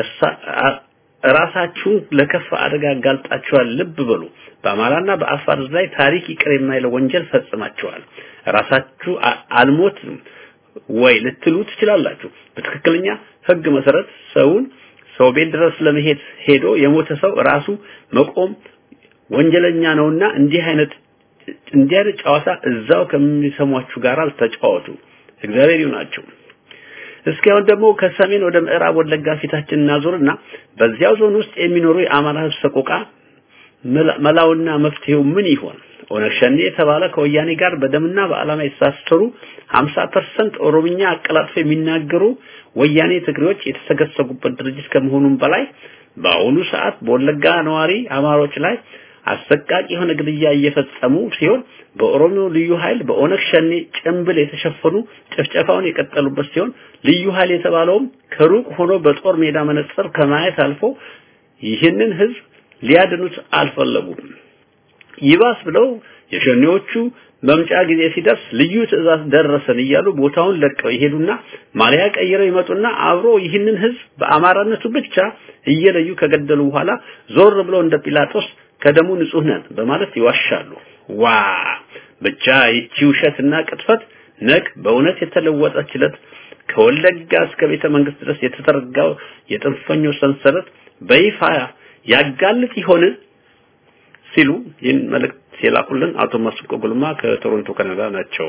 ራሳችሁን ለከፋ አደጋ አጋልጣችኋል። ልብ በሉ። በአማራና በአፋር ላይ ታሪክ ይቅር የማይለው ወንጀል ፈጽማችኋል። ራሳችሁ አልሞት ወይ ልትሉ ትችላላችሁ። በትክክለኛ ህግ መሰረት ሰውን ሰው ቤት ድረስ ለመሄድ ሄዶ የሞተ ሰው ራሱ መቆም ወንጀለኛ ነውና እንዲህ አይነት እንዲህ አይነት ጨዋታ እዛው ከሚሰሟችሁ ጋር አልተጫወቱ። እግዚአብሔር ይሁናችሁ። እስኪ አሁን ደግሞ ከሰሜን ወደ ምዕራብ ወለጋ ፊታችን እናዞርና በዚያው ዞን ውስጥ የሚኖሩ የአማራ ህዝብ ሰቆቃ መላውና መፍትሄው ምን ይሆን? ኦነግ ሸኔ የተባለ ከወያኔ ጋር በደምና በዓላማ የተሳሰሩ 50% ኦሮምኛ አቀላጥፎ የሚናገሩ ወያኔ ትግሬዎች የተሰገሰጉበት ድርጅት ከመሆኑም በላይ በአሁኑ ሰዓት በወለጋ ነዋሪ አማሮች ላይ አሰቃቂ የሆነ ግድያ እየፈጸሙ ሲሆን በኦሮሞ ልዩ ኃይል በኦነግ ሸኔ ጭምብል የተሸፈኑ ጭፍጨፋውን የቀጠሉበት ሲሆን ልዩ ኃይል የተባለውም ከሩቅ ሆኖ በጦር ሜዳ መነጽር ከማየት አልፎ ይህንን ህዝብ ሊያድኑት አልፈለጉም። ይባስ ብለው የሸኔዎቹ መምጫ ጊዜ ሲደርስ ልዩ ትዕዛዝ ደረሰን እያሉ ቦታውን ለቀው ይሄዱና ማሊያ ቀይረው ይመጡና አብሮ ይህንን ህዝብ በአማራነቱ ብቻ እየለዩ ከገደሉ በኋላ ዞር ብለው እንደ ጲላጦስ ከደሙ ንጹህ ነን በማለት ይዋሻሉ። ዋ ብቻ ይቺ ውሸትና ቅጥፈት ነግ በእውነት የተለወጠችለት ከወለጋ እስከ ቤተ መንግስት ድረስ የተዘረጋው የጥንፈኞች ሰንሰለት በይፋ ያጋልጥ ይሆን ሲሉ ይህን መልእክት የላኩልን አቶ መስቆ ጉልማ ከቶሮንቶ ካናዳ ናቸው።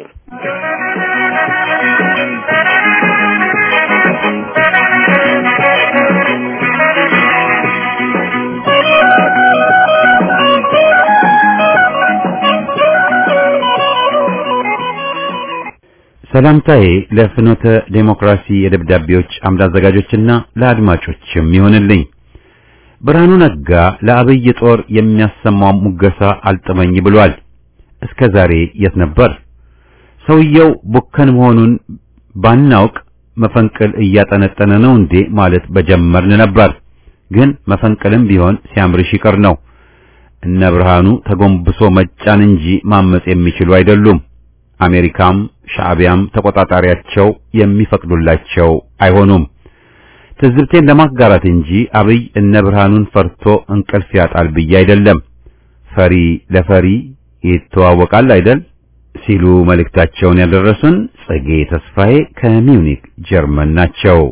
ሰላምታዬ ለፍኖተ ዴሞክራሲ የደብዳቤዎች አምድ አዘጋጆችና ለአድማጮችም ይሆንልኝ። ብርሃኑ ነጋ ለአብይ ጦር የሚያሰማው ሙገሳ አልጥመኝ ብሏል። እስከ ዛሬ የት ነበር? ሰውየው ቡከን መሆኑን ባናውቅ መፈንቅል እያጠነጠነ ነው እንዴ ማለት በጀመርን ነበር። ግን መፈንቅልም ቢሆን ሲያምርሽ ይቀር ነው። እነ ብርሃኑ ተጎንብሶ መጫን እንጂ ማመጽ የሚችሉ አይደሉም። አሜሪካም ሻዕቢያም ተቆጣጣሪያቸው የሚፈቅዱላቸው አይሆኑም። ትዝብቴን ለማጋራት እንጂ አብይ እነ ብርሃኑን ፈርቶ እንቅልፍ ያጣል ብዬ አይደለም። ፈሪ ለፈሪ ይተዋወቃል አይደል ሲሉ መልእክታቸውን ያደረሱን ጽጌ ተስፋዬ ከሚዩኒክ ጀርመን ናቸው።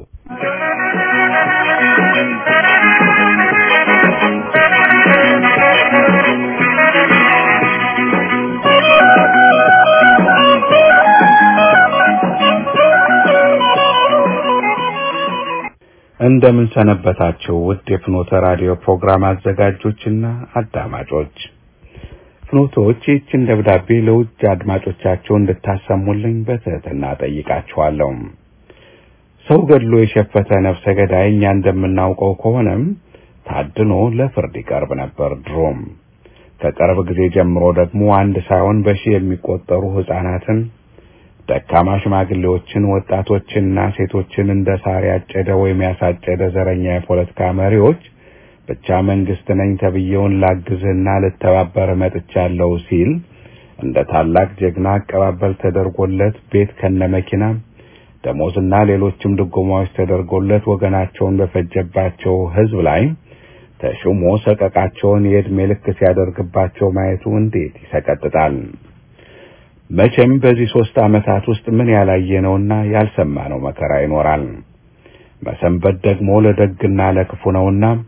እንደምን ሰነበታችሁ ውድ የፍኖተ ራዲዮ ፕሮግራም አዘጋጆችና አዳማጮች። ፍኖቶች ይህችን ደብዳቤ ለውጭ አድማጮቻቸው እንድታሰሙልኝ በትህትና ጠይቃችኋለሁ። ሰው ገድሎ የሸፈተ ነፍሰ ገዳይ እኛ እንደምናውቀው ከሆነም ታድኖ ለፍርድ ይቀርብ ነበር ድሮም። ከቅርብ ጊዜ ጀምሮ ደግሞ አንድ ሳይሆን በሺህ የሚቆጠሩ ሕፃናትን ደካማ ሽማግሌዎችን፣ ወጣቶችንና ሴቶችን እንደ ሳር ያጨደ ወይም ያሳጨደ ዘረኛ የፖለቲካ መሪዎች ብቻ መንግስት ነኝ ተብዬውን ላግዝህና ልተባበር መጥቻለሁ ሲል እንደ ታላቅ ጀግና አቀባበል ተደርጎለት ቤት ከነመኪና ደሞዝና ሌሎችም ድጎማዎች ተደርጎለት ወገናቸውን በፈጀባቸው ህዝብ ላይ ተሹሞ ሰቀቃቸውን የዕድሜ ልክ ሲያደርግባቸው ማየቱ እንዴት ይሰቀጥጣል። መቼም በዚህ ሶስት ዓመታት ውስጥ ምን ያላየነውና ያልሰማነው መከራ ይኖራል። መሰንበት ደግሞ ለደግና ለክፉ ነውና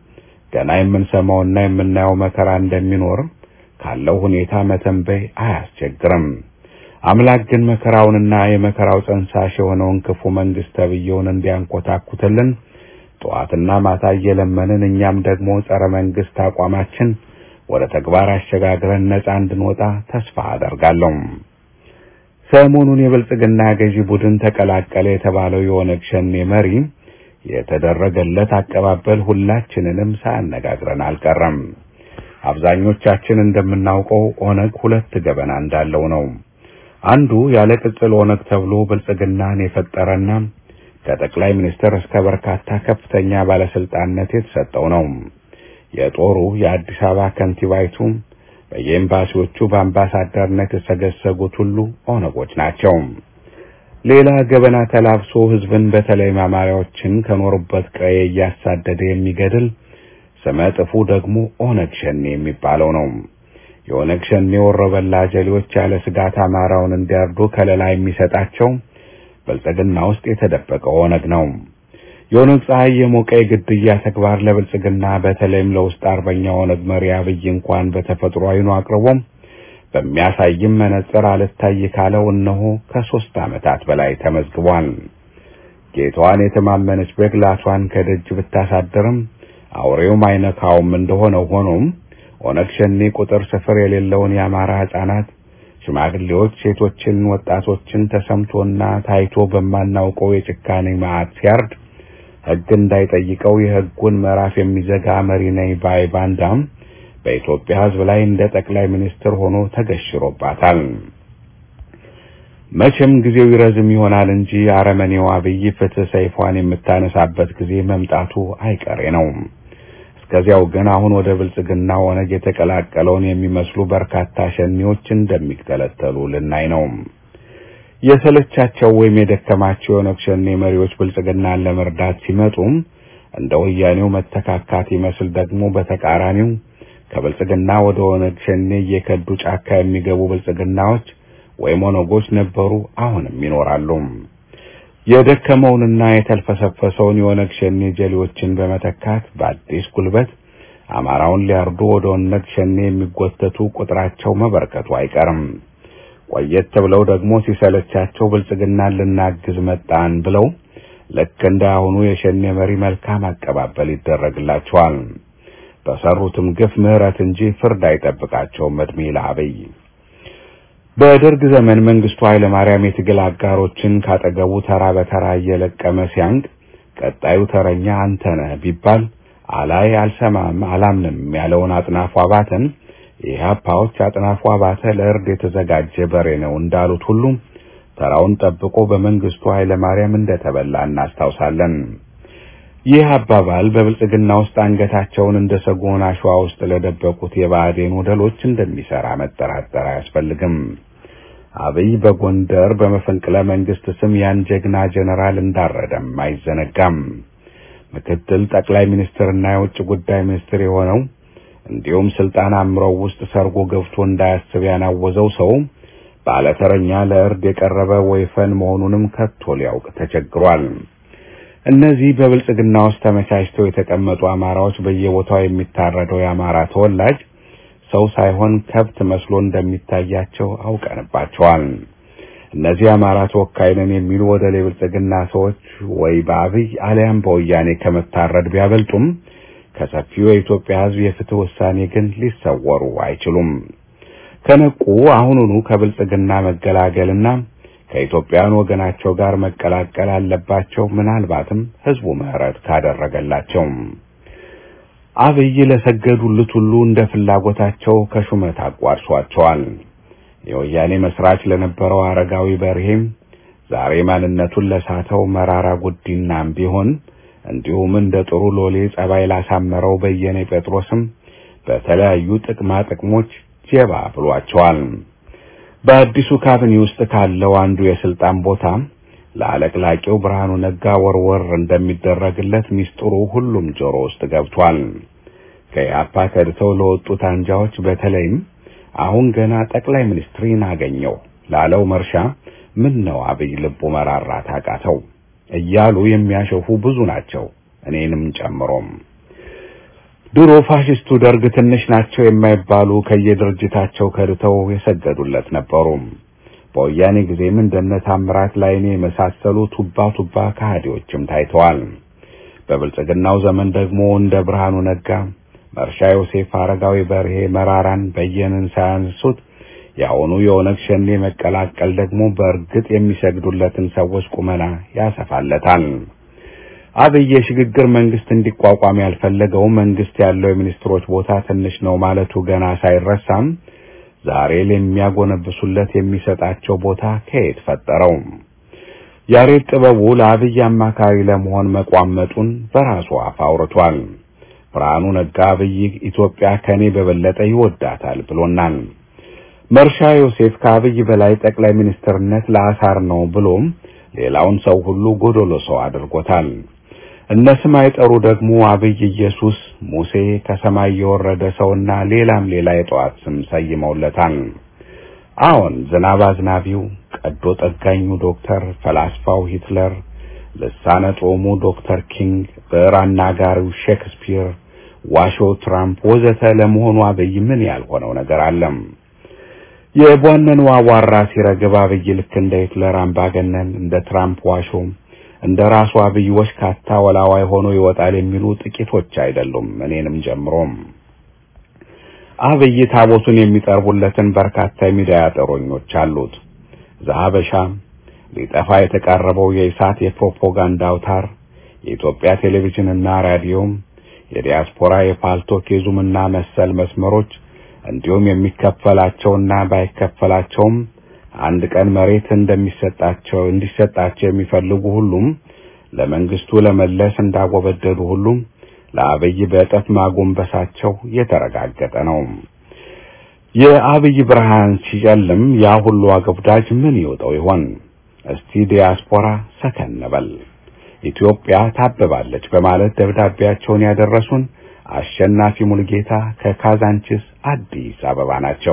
ገና የምንሰማውና የምናየው መከራ እንደሚኖር ካለው ሁኔታ መተንበይ አያስቸግርም። አምላክ ግን መከራውንና የመከራው ጸንሳሽ የሆነውን ክፉ መንግስት ተብዬውን እንዲያንኮታኩትልን ጠዋትና ማታ እየለመንን እኛም ደግሞ ጸረ መንግስት አቋማችን ወደ ተግባር አሸጋግረን ነጻ እንድንወጣ ተስፋ አደርጋለሁ። ሰሞኑን የብልጽግና ገዢ ቡድን ተቀላቀለ የተባለው የኦነግ ሸኔ መሪ የተደረገለት አቀባበል ሁላችንንም ሳያነጋግረን አልቀረም። አብዛኞቻችን እንደምናውቀው ኦነግ ሁለት ገበና እንዳለው ነው። አንዱ ያለ ቅጽል ኦነግ ተብሎ ብልጽግናን የፈጠረና ከጠቅላይ ሚኒስትር እስከ በርካታ ከፍተኛ ባለስልጣንነት የተሰጠው ነው። የጦሩ የአዲስ አበባ ከንቲባይቱ በየኤምባሲዎቹ በአምባሳደርነት የተሰገሰጉት ሁሉ ኦነጎች ናቸው። ሌላ ገበና ተላብሶ ህዝብን በተለይ አማራዎችን ከኖሩበት ቀዬ እያሳደደ የሚገድል ስመ ጥፉ ደግሞ ኦነግ ሸኔ የሚባለው ነው። የኦነግ ሸኔ ወሮበላ ጀሌዎች ያለ ስጋት አማራውን እንዲያርዱ ከለላ የሚሰጣቸው ብልጽግና ውስጥ የተደበቀው ኦነግ ነው። የኦነግ ፀሐይ የሞቀ የግድያ ተግባር ለብልጽግና በተለይም ለውስጥ አርበኛ ኦነግ መሪ አብይ እንኳን በተፈጥሮ አይኑ አቅርቦም በሚያሳይም መነጽር አልታይ ካለው እነሆ ከሶስት ዓመታት በላይ ተመዝግቧል። ጌታዋን የተማመነች በግ ላቷን ከደጅ ብታሳድርም አውሬውም አይነካውም እንደሆነው ሆኖም ኦነግ ሸኔ ቁጥር ስፍር የሌለውን የአማራ ሕፃናት፣ ሽማግሌዎች፣ ሴቶችን፣ ወጣቶችን ተሰምቶና ታይቶ በማናውቀው የጭካኔ መዓት ሲያርድ ሕግ እንዳይጠይቀው የሕጉን ምዕራፍ የሚዘጋ መሪ ነኝ ባይ ባንዳም በኢትዮጵያ ሕዝብ ላይ እንደ ጠቅላይ ሚኒስትር ሆኖ ተገሽሮባታል። መቼም ጊዜው ይረዝም ይሆናል እንጂ አረመኔው አብይ ፍትህ ሰይፏን የምታነሳበት ጊዜ መምጣቱ አይቀሬ ነው። እስከዚያው ግን አሁን ወደ ብልጽግና ኦነግ የተቀላቀለውን የሚመስሉ በርካታ ሸኔዎች እንደሚተለተሉ ልናይ ነው። የሰለቻቸው ወይም የደከማቸው የኦነግ ሸኔ መሪዎች ብልጽግናን ለመርዳት ሲመጡም እንደ ወያኔው መተካካት ይመስል ደግሞ በተቃራኒው ከብልጽግና ወደ ኦነግ ሸኔ እየከዱ ጫካ የሚገቡ ብልጽግናዎች ወይም ኦነጎች ነበሩ፣ አሁንም ይኖራሉ። የደከመውንና የተልፈሰፈሰውን የኦነግ ሸኔ ጀሌዎችን በመተካት በአዲስ ጉልበት አማራውን ሊያርዱ ወደ ኦነግ ሸኔ የሚጎተቱ ቁጥራቸው መበርከቱ አይቀርም። ቆየት ብለው ደግሞ ሲሰለቻቸው ብልጽግናን ልናግዝ መጣን ብለው ልክ እንደ አሁኑ የሸኔ መሪ መልካም አቀባበል ይደረግላቸዋል። በሰሩትም ግፍ ምሕረት እንጂ ፍርድ አይጠብቃቸውም። እድሜ ለአብይ። በደርግ ዘመን መንግስቱ ኃይለ ማርያም የትግል አጋሮችን ካጠገቡ ተራ በተራ እየለቀመ ሲያንቅ ቀጣዩ ተረኛ አንተ ነህ ቢባል አላይ አልሰማም አላምንም ያለውን አጥናፉ አባተን የኢህአፓዎች አጥናፉ አባተ ለእርድ የተዘጋጀ በሬ ነው እንዳሉት ሁሉ ተራውን ጠብቆ በመንግስቱ ኃይለ ማርያም እንደተበላ እናስታውሳለን። ይህ አባባል በብልጽግና ውስጥ አንገታቸውን እንደ ሰጎን አሸዋ ውስጥ ለደበቁት የባዕዴን ወደሎች እንደሚሰራ መጠራጠር አያስፈልግም። አብይ በጎንደር በመፈንቅለ መንግስት ስም ያን ጀግና ጀነራል እንዳረደም አይዘነጋም። ምክትል ጠቅላይ ሚኒስትርና የውጭ ጉዳይ ሚኒስትር የሆነው እንዲሁም ስልጣን አምረው ውስጥ ሰርጎ ገብቶ እንዳያስብ ያናወዘው ሰው ባለተረኛ ለእርድ የቀረበ ወይፈን መሆኑንም ከቶ ሊያውቅ ተቸግሯል። እነዚህ በብልጽግና ውስጥ ተመቻችተው የተቀመጡ አማራዎች በየቦታው የሚታረደው የአማራ ተወላጅ ሰው ሳይሆን ከብት መስሎ እንደሚታያቸው አውቀንባቸዋል። እነዚህ አማራ ተወካይ ነን የሚሉ ወደ ብልጽግና ሰዎች ወይ በአብይ አሊያም በወያኔ ከመታረድ ቢያበልጡም ከሰፊው የኢትዮጵያ ሕዝብ የፍትህ ውሳኔ ግን ሊሰወሩ አይችሉም። ከነቁ አሁኑኑ ከብልጽግና መገላገልና ከኢትዮጵያውያን ወገናቸው ጋር መቀላቀል አለባቸው። ምናልባትም ህዝቡ ምህረት ካደረገላቸው አብይ ለሰገዱለት ሁሉ እንደ ፍላጎታቸው ከሹመት አቋርሷቸዋል። የወያኔ መስራች ለነበረው አረጋዊ በርሄም ዛሬ ማንነቱን ለሳተው መራራ ጉዲናም ቢሆን እንዲሁም እንደ ጥሩ ሎሌ ጸባይ ላሳመረው በየነ ጴጥሮስም በተለያዩ ጥቅማ ጥቅሞች ጀባ ብሏቸዋል። በአዲሱ ካቢኔ ውስጥ ካለው አንዱ የስልጣን ቦታ ለአለቅላቂው ብርሃኑ ነጋ ወርወር እንደሚደረግለት ሚስጥሩ ሁሉም ጆሮ ውስጥ ገብቷል። ከኢህአፓ ከድተው ለወጡት አንጃዎች በተለይም አሁን ገና ጠቅላይ ሚኒስትሪን አገኘው ላለው መርሻ ምን ነው አብይ ልቡ መራራት አቃተው እያሉ የሚያሸፉ ብዙ ናቸው፣ እኔንም ጨምሮም። ድሮ ፋሽስቱ ደርግ ትንሽ ናቸው የማይባሉ ከየድርጅታቸው ከድተው የሰገዱለት ነበሩ። በወያኔ ጊዜም እንደነ ታምራት ላይኔ የመሳሰሉ ቱባ ቱባ ከሃዲዎችም ታይተዋል። በብልጽግናው ዘመን ደግሞ እንደ ብርሃኑ ነጋ፣ መርሻ ዮሴፍ፣ አረጋዊ በርሄ፣ መራራን በየንን ሳያንሱት የአሁኑ የኦነግ ሸኔ መቀላቀል ደግሞ በእርግጥ የሚሰግዱለትን ሰዎች ቁመና ያሰፋለታል። አብይ የሽግግር መንግስት እንዲቋቋም ያልፈለገው መንግስት ያለው የሚኒስትሮች ቦታ ትንሽ ነው ማለቱ ገና ሳይረሳም ዛሬ ለሚያጎነብሱለት የሚሰጣቸው ቦታ ከየት ፈጠረው? ያሬድ ጥበቡ ለአብይ አማካሪ ለመሆን መቋመጡን በራሱ አፍ አውርቷል። ብርሃኑ ነጋ አብይ ኢትዮጵያ ከኔ በበለጠ ይወዳታል ብሎናል። መርሻ ዮሴፍ ከአብይ በላይ ጠቅላይ ሚኒስትርነት ለአሳር ነው ብሎም ሌላውን ሰው ሁሉ ጎዶሎ ሰው አድርጎታል። እነ ስም አይጠሩ ደግሞ አብይ ኢየሱስ፣ ሙሴ፣ ከሰማይ የወረደ ሰውና ሌላም ሌላ የጠዋት ስም ሰይመውለታል። አዎን ዝናብ አዝናቢው፣ ቀዶ ጠጋኙ ዶክተር፣ ፈላስፋው ሂትለር፣ ልሳነ ጦሙ ዶክተር ኪንግ፣ ብዕር አናጋሪው ሼክስፒር፣ ዋሾ ትራምፕ ወዘተ ለመሆኑ አብይ ምን ያልሆነው ነገር አለም? የቧነኑ አቧራ ሲረግብ አብይ ልክ እንደ ሂትለር አምባገነን፣ እንደ ትራምፕ ዋሾ፣ እንደ ራሱ አብይ ወሽካታ ወላዋይ ሆኖ ይወጣል የሚሉ ጥቂቶች አይደሉም፣ እኔንም ጀምሮም። አብይ ታቦቱን የሚጠርቡለትን በርካታ የሚዲያ ጠሮኞች አሉት። ዘሀበሻ ሊጠፋ የተቃረበው የኢሳት የፕሮፓጋንዳ አውታር፣ የኢትዮጵያ ቴሌቪዥንና ራዲዮም፣ የዲያስፖራ የፓልቶክ የዙምና መሰል መስመሮች እንዲሁም የሚከፈላቸውና ባይከፈላቸውም አንድ ቀን መሬት እንደሚሰጣቸው እንዲሰጣቸው የሚፈልጉ ሁሉም ለመንግስቱ ለመለስ እንዳጎበደዱ ሁሉም ለአብይ በእጥፍ ማጎንበሳቸው የተረጋገጠ ነው። የአብይ ብርሃን ሲጨልም ያ ሁሉ አገብዳጅ ምን ይወጣው ይሆን? እስቲ ዲያስፖራ ሰከን በል ኢትዮጵያ ታብባለች በማለት ደብዳቤያቸውን ያደረሱን አሸናፊ ሙልጌታ ከካዛንቺስ አዲስ አበባ ናቸው።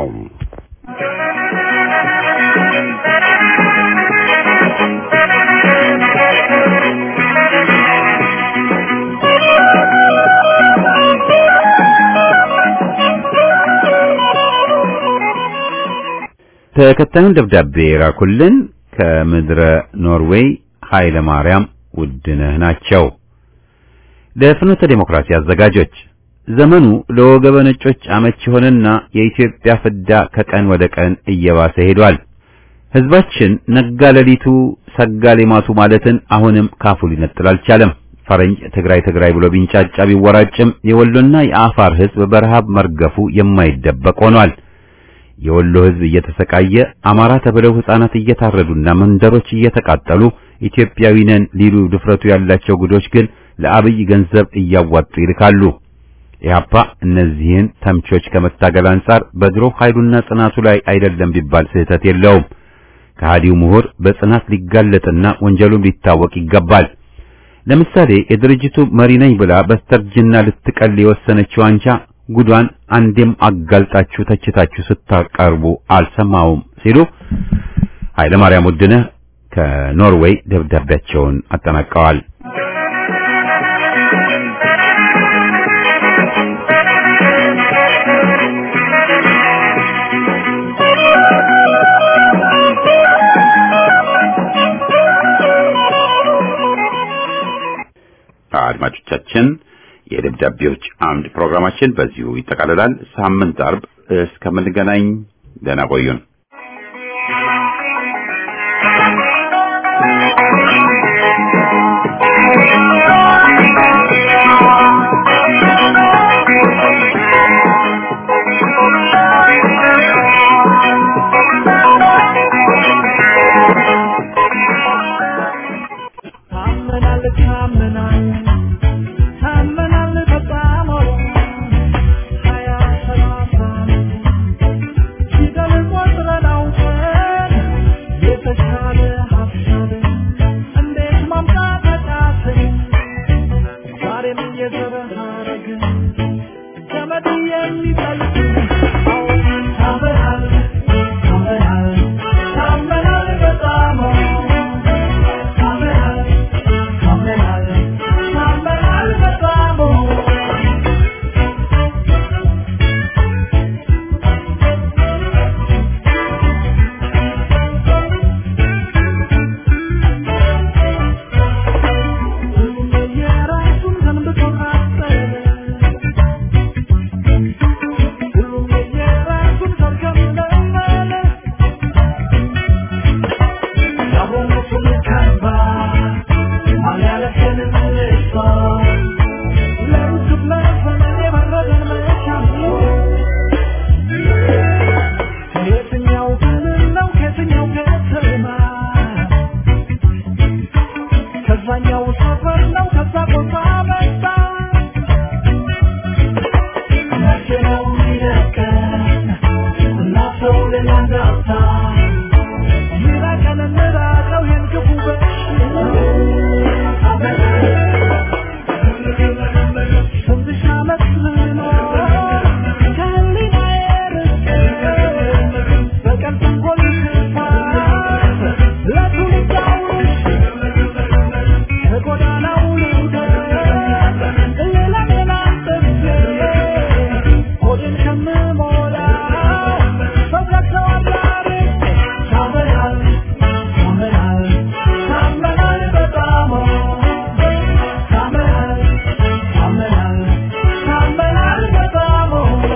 ተከታዩን ደብዳቤ የላኩልን ከምድረ ኖርዌይ ኃይለ ማርያም ውድነህ ናቸው። ለፍኖተ ዴሞክራሲ አዘጋጆች ዘመኑ ለወገበ ነጮች አመች ሆነና የኢትዮጵያ ፍዳ ከቀን ወደ ቀን እየባሰ ሄዷል። ህዝባችን ነጋ ሌሊቱ ሰጋ ሌማቱ ማለትን አሁንም ካፉ ሊነጥል አልቻለም። ፈረንጅ ትግራይ ትግራይ ብሎ ቢንጫጫ ቢወራጭም የወሎና የአፋር ህዝብ በረሃብ መርገፉ የማይደበቅ ሆኗል። የወሎ ህዝብ እየተሰቃየ አማራ ተብለው ህፃናት እየታረዱና መንደሮች እየተቃጠሉ ኢትዮጵያዊ ነን ሊሉ ድፍረቱ ያላቸው ጉዶች ግን ለአብይ ገንዘብ እያዋጡ ይልካሉ። ኢህአፓ እነዚህን ተምቾች ከመታገል አንጻር በድሮ ኃይሉና ጽናቱ ላይ አይደለም ቢባል ስህተት የለውም። ከሃዲው ምሁር በጽናት ሊጋለጥና ወንጀሉም ሊታወቅ ይገባል። ለምሳሌ የድርጅቱ መሪ ነኝ ብላ በስተርጅና ልትቀል የወሰነችው አንጃ ጉዷን አንዴም አጋልጣችሁ ተችታችሁ ስታቀርቡ አልሰማውም ሲሉ ኃይለ ማርያም ውድነህ ከኖርዌይ ደብዳቤያቸውን አጠናቀዋል። አድማጮቻችን የደብዳቤዎች አምድ ፕሮግራማችን በዚሁ ይጠቃልላል። ሳምንት አርብ እስከምንገናኝ ደህና ቆዩን። ታመናል ታመናል ታመናል በጣም ሀያ ሰላሳ ፊደል ቆጥረን አውቀን የተሻለ ሀሳብ እንዴት ማምጣት አቃተን ዛሬም የዘር ሐረግ ገመድ የሚጠልቅ አዎ ታመናል ታመናል ታመናል በጣም ታመናል ታመናል ታመናል አብዛኛው ሰፈር ነው ከዛ ቦታ መጣ መቼ ነው የሚለቀን እናሰው ሌላ እንዳታ ይራቀን እንራቀው ይህን ክፉ ስንትሽ ዓመት ልኖር ከህሊናዬ ርቄ በቀን ተንኮል ክፋት ለትውልድ አውርሼ ከጎዳናው ልውደቅ ሌላሜን አንጥፌ ሆዴን ከምሞላው ሰው ገብተዋል አርቄ ታመናል ታመናል ታመናል በጣም ታመናል ታመናል ታመናል በጣም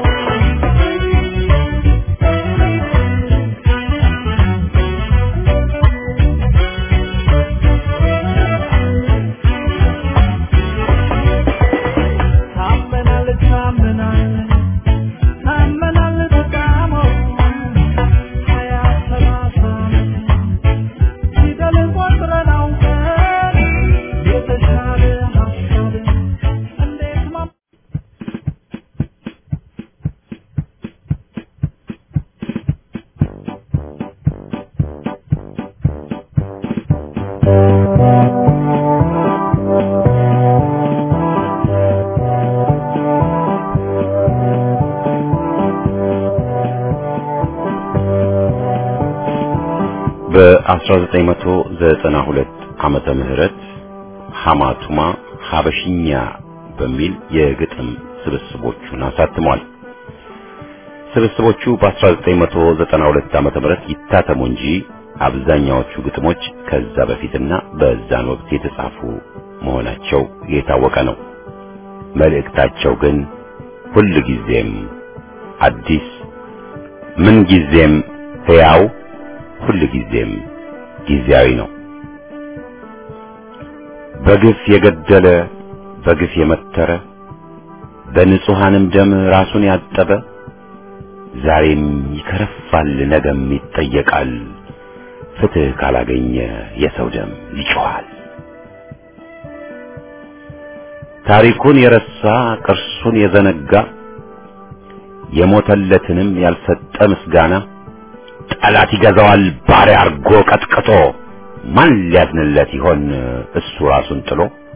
ታመናል ታመናል ታመናል በጣም ሀያ ሰላሳ ፊደል ቆጥረን አውቀን የተሻለ ሀሳብ እንዴት ማ በ1992 ዓመተ ምህረት ሐማቱማ ሀበሽኛ በሚል የግጥም ስብስቦቹን አሳትሟል። ስብስቦቹ በ1992 ዓመተ ምህረት ይታተሙ እንጂ አብዛኛዎቹ ግጥሞች ከዛ በፊትና በዛን ወቅት የተጻፉ መሆናቸው የታወቀ ነው። መልእክታቸው ግን ሁል ጊዜም አዲስ፣ ምን ጊዜም ሕያው፣ ሁል ጊዜም ጊዜያዊ ነው። በግፍ የገደለ በግፍ የመተረ በንጹሐንም ደም ራሱን ያጠበ ዛሬም ይከረፋል፣ ነገም ይጠየቃል። ፍትህ ካላገኘ የሰው ደም ይጮኻል። ታሪኩን የረሳ ቅርሱን የዘነጋ የሞተለትንም ያልሰጠ ምስጋና ጠላት ይገዛዋል ባሪያ አርጎ ቀጥቅጦ ማን ሊያዝንለት ይሆን እሱ ራሱን ጥሎ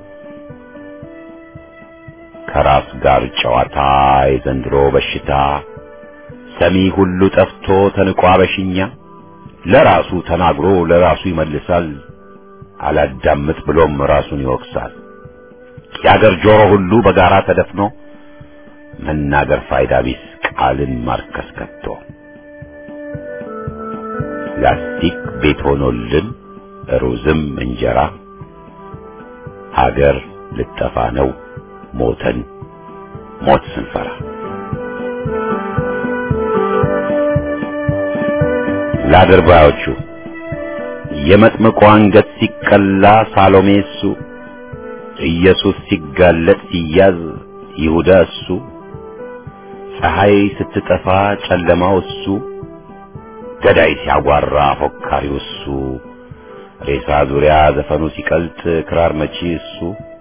ከራስ ጋር ጨዋታ የዘንድሮ በሽታ ሰሚ ሁሉ ጠፍቶ ተንቋ በሽኛ ለራሱ ተናግሮ ለራሱ ይመልሳል አላዳምጥ ብሎም ራሱን ይወቅሳል የአገር ጆሮ ሁሉ በጋራ ተደፍኖ መናገር ፋይዳ ቢስ ቃልን ማርከስ ከቶ ላስቲክ ቤት ሆኖልን ሩዝም እንጀራ ሀገር ልጠፋ ነው ሞተን ሞት ስንፈራ ለአድርባዮቹ የመጥምቁ አንገት ሲቀላ ሳሎሜ እሱ ኢየሱስ ሲጋለጥ ሲያዝ ይሁዳ እሱ ፀሐይ ስትጠፋ ጨለማው እሱ ገዳይ ሲያጓራ ፎካሪው እሱ ሬሳ ዙሪያ ዘፈኑ ሲቀልጥ ክራር መቺ እሱ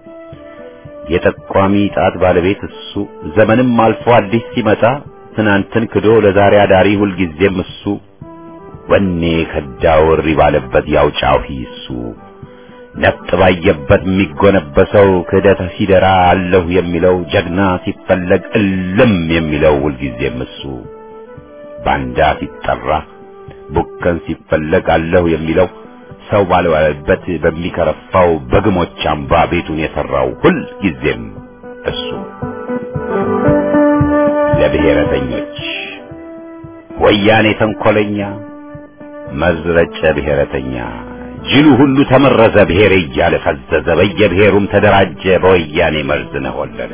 የጠቋሚ ጣት ባለቤት እሱ ዘመንም አልፎ አዲስ ሲመጣ ትናንትን ክዶ ለዛሬ አዳሪ ሁልጊዜም እሱ ወኔ ከዳው እሪ ባለበት ያው ጫሂ እሱ ነፍጥ ባየበት የሚጎነበሰው ክህደት ሲደራ አለሁ የሚለው ጀግና ሲፈለግ እልም የሚለው ሁልጊዜም እሱ ባንዳ ሲጠራ ቡከን ሲፈለግ አለሁ የሚለው ሰው ባልዋለበት በሚከረፋው በግሞች አምባ ቤቱን የሰራው ሁል ጊዜም እሱ ለብሔረተኞች ወያኔ ተንኮለኛ መዝረጨ ብሔረተኛ ጅሉ ሁሉ ተመረዘ ብሔሬ እያለ ፈዘዘ በየብሔሩም ተደራጀ በወያኔ መርዝ ነሆለለ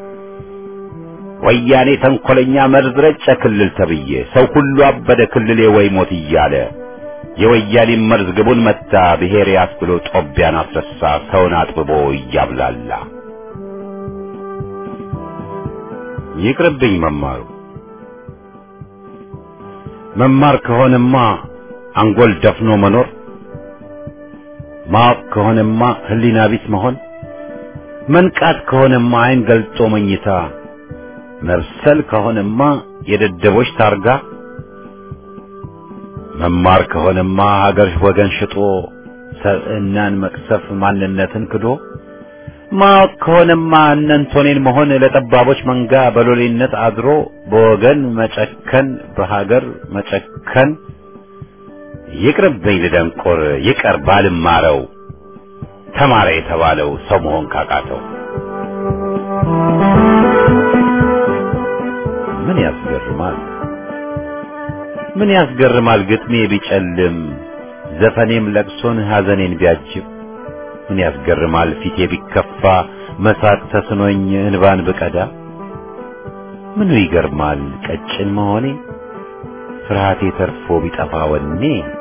ወያኔ ተንኮለኛ መርዝ ረጨ ክልል ተብዬ ሰው ሁሉ አበደ ክልሌ ወይ ሞት እያለ የወያኔ መርዝ ግቡን መታ ብሔሬ አስብሎ ጦቢያን አስረሳ ሰውን አጥብቦ እያብላላ ይቅርብኝ መማሩ መማር ከሆነማ አንጎል ደፍኖ መኖር ማወቅ ከሆነማ ህሊና ቢስ መሆን መንቃት ከሆነማ አይን ገልጦ መኝታ መብሰል ከሆነማ የደደቦች ታርጋ መማር ከሆነማ ሀገር ወገን ሽጦ ሰብዕናን መቅሰፍ ማንነትን ክዶ ማወቅ ከሆነማ እነንቶኔን መሆን ለጠባቦች መንጋ በሎሌነት አድሮ በወገን መጨከን በሀገር መጨከን ይቅርብኝ ልደንቆር ይቀር ባልማረው ተማረ የተባለው ሰው መሆን ካቃተው ምን ያስገርማል ምን ያስገርማል ግጥሜ ቢጨልም ዘፈኔም ለቅሶን ሐዘኔን ቢያጅብ ምን ያስገርማል ፊቴ ቢከፋ መሳቅ ተስኖኝ እንባን ብቀዳ ምኑ ይገርማል ቀጭን መሆኔ ፍርሃቴ ተርፎ ቢጠፋ ወኔ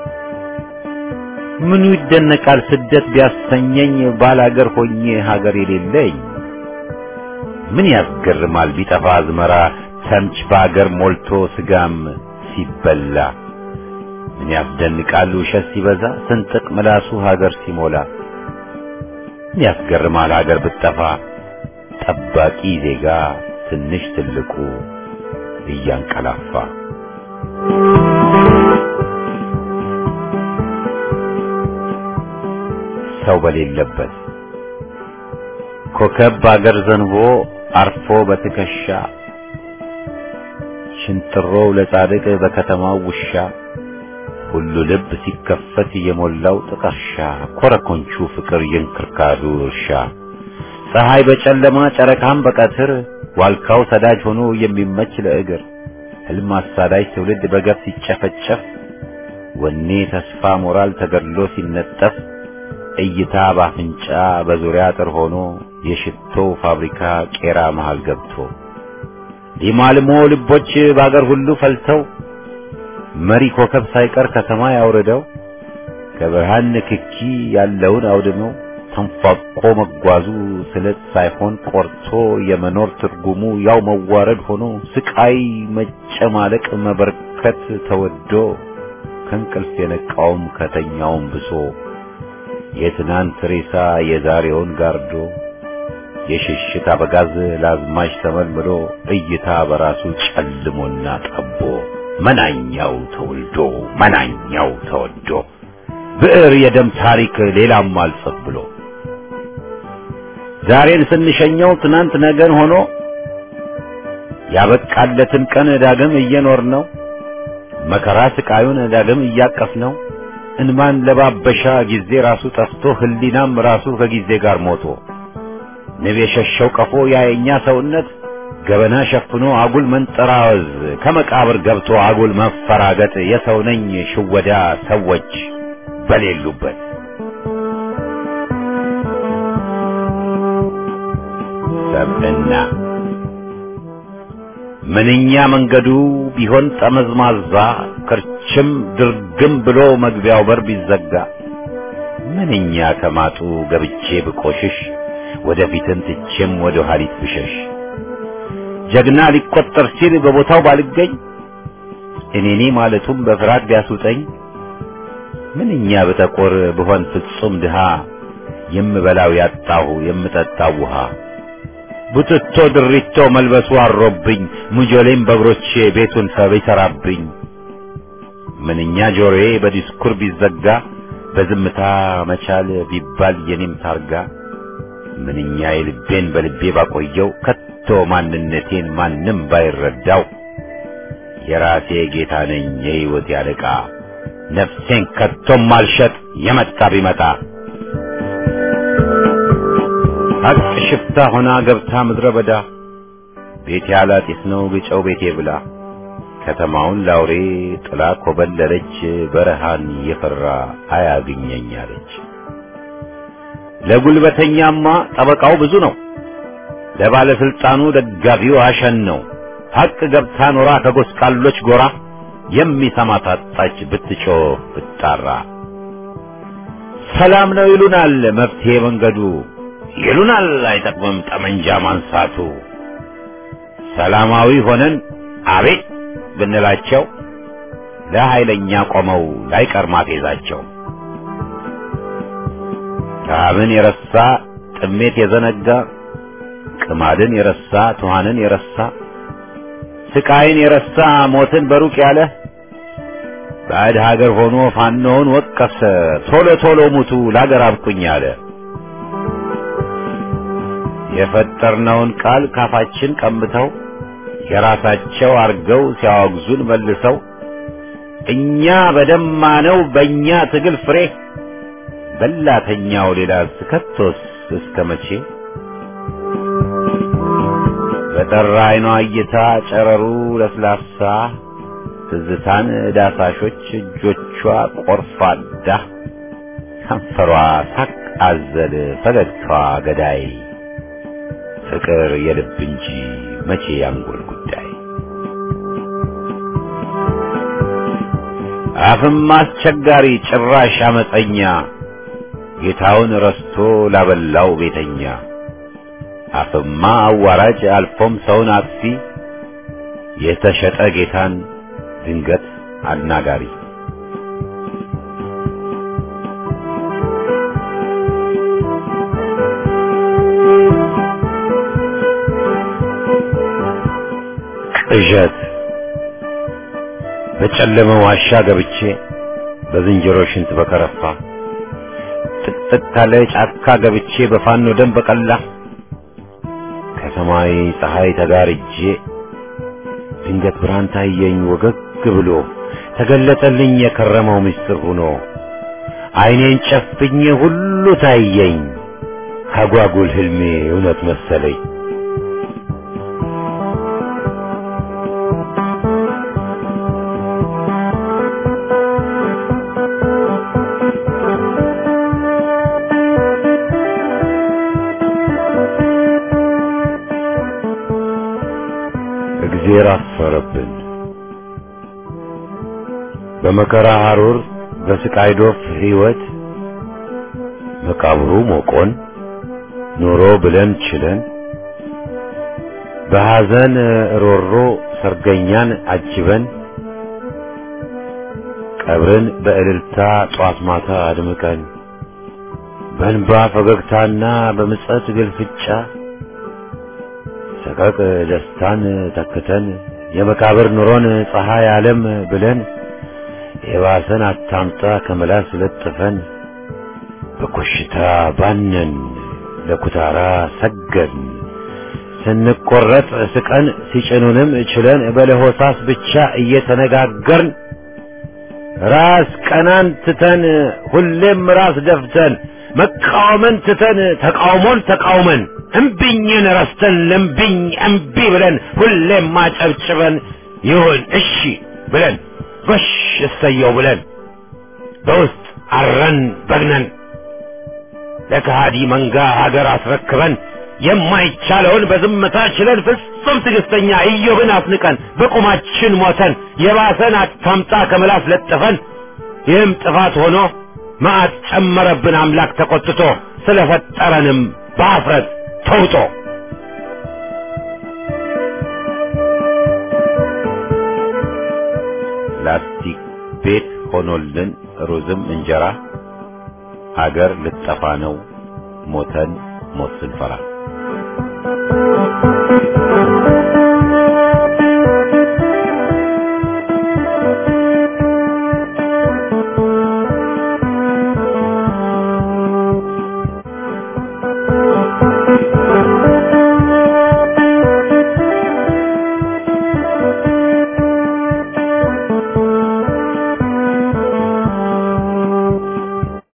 ምኑ ይደነቃል ስደት ቢያሰኘኝ ባላገር ሆኜ ሀገር የሌለኝ ምን ያስገርማል ቢጠፋ አዝመራ ተምች በአገር ሞልቶ ስጋም ሲበላ ምን ያስደንቃል ውሸት ሲበዛ ስንጥቅ ምላሱ ሀገር ሲሞላ ምን ያስገርማል ሀገር ብትጠፋ ጠባቂ ዜጋ ትንሽ ትልቁ እያንቀላፋ ሰው በሌለበት ኮከብ በአገር ዘንቦ አርፎ በትከሻ ሽንጥሮው ለጻድቅ በከተማው ውሻ ሁሉ ልብ ሲከፈት የሞላው ጥቀርሻ ኮረኮንቹ ፍቅር የእንክርካዱ እርሻ ፀሐይ በጨለማ ጨረቃም በቀትር ዋልካው ሰዳጅ ሆኖ የሚመች ለእግር ህልም አሳዳጅ ትውልድ በገፍ ሲጨፈጨፍ ወኔ ተስፋ ሞራል ተገድሎ ሲነጠፍ እይታ ባፍንጫ በዙሪያ አጥር ሆኖ የሽቶ ፋብሪካ ቄራ መሃል ገብቶ ሊማልሞ ልቦች በአገር ሁሉ ፈልተው መሪ ኮከብ ሳይቀር ከሰማይ አውርደው ከብርሃን ንክኪ ያለውን አውድመው ተንፏቆ መጓዙ ስለት ሳይሆን ቆርቶ የመኖር ትርጉሙ ያው መዋረድ ሆኖ ስቃይ መጨማለቅ መበርከት ተወዶ ከእንቅልፍ የነቃውም ከተኛውም ብሶ የትናንት ሬሳ የዛሬውን ጋርዶ የሽሽት አበጋዝ ለአዝማች ተመልምሎ እይታ በራሱ ጨልሞና ጠቦ መናኛው ተወልዶ መናኛው ተወዶ ብዕር የደም ታሪክ ሌላም አልጽፍ ብሎ ዛሬን ስንሸኘው ትናንት ነገን ሆኖ ያበቃለትን ቀን ዳግም እየኖር ነው መከራ ስቃዩን ዳግም እያቀፍ ነው እንማን ለባበሻ ጊዜ ራሱ ጠፍቶ ህሊናም ራሱ ከጊዜ ጋር ሞቶ ንብ የሸሸው ቀፎ ያየኛ ሰውነት ገበና ሸፍኖ አጉል መንጠራወዝ ከመቃብር ገብቶ አጉል መፈራገጥ የሰው ነኝ ሽወዳ ሰዎች በሌሉበት ሰብዕና ምንኛ መንገዱ ቢሆን ጠመዝማዛ ክርችም ድርግም ብሎ መግቢያው በር ቢዘጋ ምንኛ ከማጡ ገብቼ ብቆሽሽ ወደፊትን ትቼም ወደ ኋሊት ብሸሽ ጀግና ሊቆጠር ሲል በቦታው ባልገኝ እኔኔ ማለቱም በፍርሃት ቢያስውጠኝ ምንኛ በጠቆር ብሆን ፍጹም ድሃ የምበላው ያጣሁ የምጠጣው ውሃ ቡትቶ ድሪቶ መልበሱ አሮብኝ ሙጆሌም በእግሮቼ ቤቱን ሰብ ይሰራብኝ ምንኛ ጆሮዬ በዲስኩር ቢዘጋ በዝምታ መቻል ቢባል የኔም ታርጋ ምንኛ የልቤን በልቤ ባቆየው ከቶ ማንነቴን ማንም ባይረዳው የራሴ ጌታ ነኝ የሕይወት ያለቃ ነፍሴን ከቶም አልሸጥ የመጣ ቢመጣ ሀቅ ሽፍታ ሆና ገብታ ምድረ በዳ ቤቴ አላጢስ ነው ግጨው ቤቴ ብላ ከተማውን ላውሬ ጥላ ኮበለለች በረሃን የፈራ አያግኘኝ አለች። ለጉልበተኛማ ጠበቃው ብዙ ነው፣ ለባለስልጣኑ ደጋፊው አሸን ነው። ሀቅ ገብታ ኖራ ከጎስቋሎች ጎራ የሚሰማ ታጣች ብትጮህ ብትጣራ። ሰላም ነው ይሉናል መፍትሄ መንገዱ ይሉናል አይጠቅምም ጠመንጃ ማንሳቱ። ሰላማዊ ሆነን አቤት ብንላቸው ለኃይለኛ ቆመው ላይቀር ማፌዛቸው። ረሃብን የረሳ ጥሜት የዘነጋ ቅማድን የረሳ ትኋንን የረሳ ስቃይን የረሳ ሞትን በሩቅ ያለ ባዕድ ሀገር ሆኖ ፋኖውን ወቀሰ ቶሎ ቶሎ ሙቱ ለአገር አብቁኝ አለ። የፈጠርነውን ቃል ካፋችን ቀምተው የራሳቸው አርገው ሲያወግዙን መልሰው እኛ በደማነው በእኛ ትግል ፍሬ በላተኛው ሌላ ስከቶስ እስከ መቼ በጠራ አይኗ እይታ ጨረሩ ለስላሳ ትዝታን ዳሳሾች እጆቿ ቆርፋዳ ከንፈሯ ሳቅ አዘል ፈገግታዋ ገዳይ ፍቅር የልብ እንጂ መቼ ያንጎል ጉዳይ አፍም አስቸጋሪ ጭራሽ አመፀኛ ጌታውን ረስቶ ላበላው ቤተኛ አፍማ አዋራጅ አልፎም ሰውን አጥፊ የተሸጠ ጌታን ድንገት አናጋሪ ቅዠት በጨለመ ዋሻ ገብቼ በዝንጀሮ ሽንት በከረፋ ጥቅጥቅ ካለ ጫካ ገብቼ በፋኖ ደም በቀላ ከሰማይ ፀሐይ ተጋርጄ ድንገት ብርሃን ታየኝ ወገግ ብሎ ተገለጠልኝ የከረመው ምስጢር ሆኖ ዓይኔን ጨፍኜ ሁሉ ታየኝ አጓጉል ህልሜ እውነት መሰለኝ። እግዜር አፈረብን። በመከራ ሐሩር በስቃይ ዶፍ ሕይወት መቃብሩ ሞቆን ኑሮ ብለን ችለን በሐዘን ሮሮ ሰርገኛን አጅበን ቀብርን በእልልታ ጧት ማታ አድምቀን በእንባ ፈገግታና በምጸት ግልፍጫ ሰቀቅ ደስታን ተክተን የመቃብር ኑሮን ፀሐይ ዓለም ብለን የባሰን አታምጣ ከመላስ ለጥፈን በኮሽታ ባነን ለኩታራ ሰገን ስንቆረጥ ስቀን ሲጭኑንም ችለን በለሆሳስ ብቻ እየተነጋገርን ራስ ቀናን ትተን ሁሌም ራስ ደፍተን መቃወምን ትተን ተቃውሞን ተቃውመን እምቢኝን ረስተን ለምቢኝ እምቢ ብለን ሁሌም ማጨብጭበን ይሁን እሺ ብለን ጎሽ እሰየው ብለን በውስጥ አረን በግነን ለከሃዲ መንጋ ሀገር አስረክበን የማይቻለውን በዝምታ ችለን ፍጹም ትዕግስተኛ ኢዮብን አስንቀን በቁማችን ሞተን የባሰን አታምጣ ከምላስ ለጥፈን ይህም ጥፋት ሆኖ መዓት ጨመረብን አምላክ ተቆጥቶ ስለፈጠረንም በአፍረት ተውጦ ላስቲክ ቤት ሆኖልን ሩዝም እንጀራ አገር ልጠፋ ነው ሞተን ሞት ስንፈራ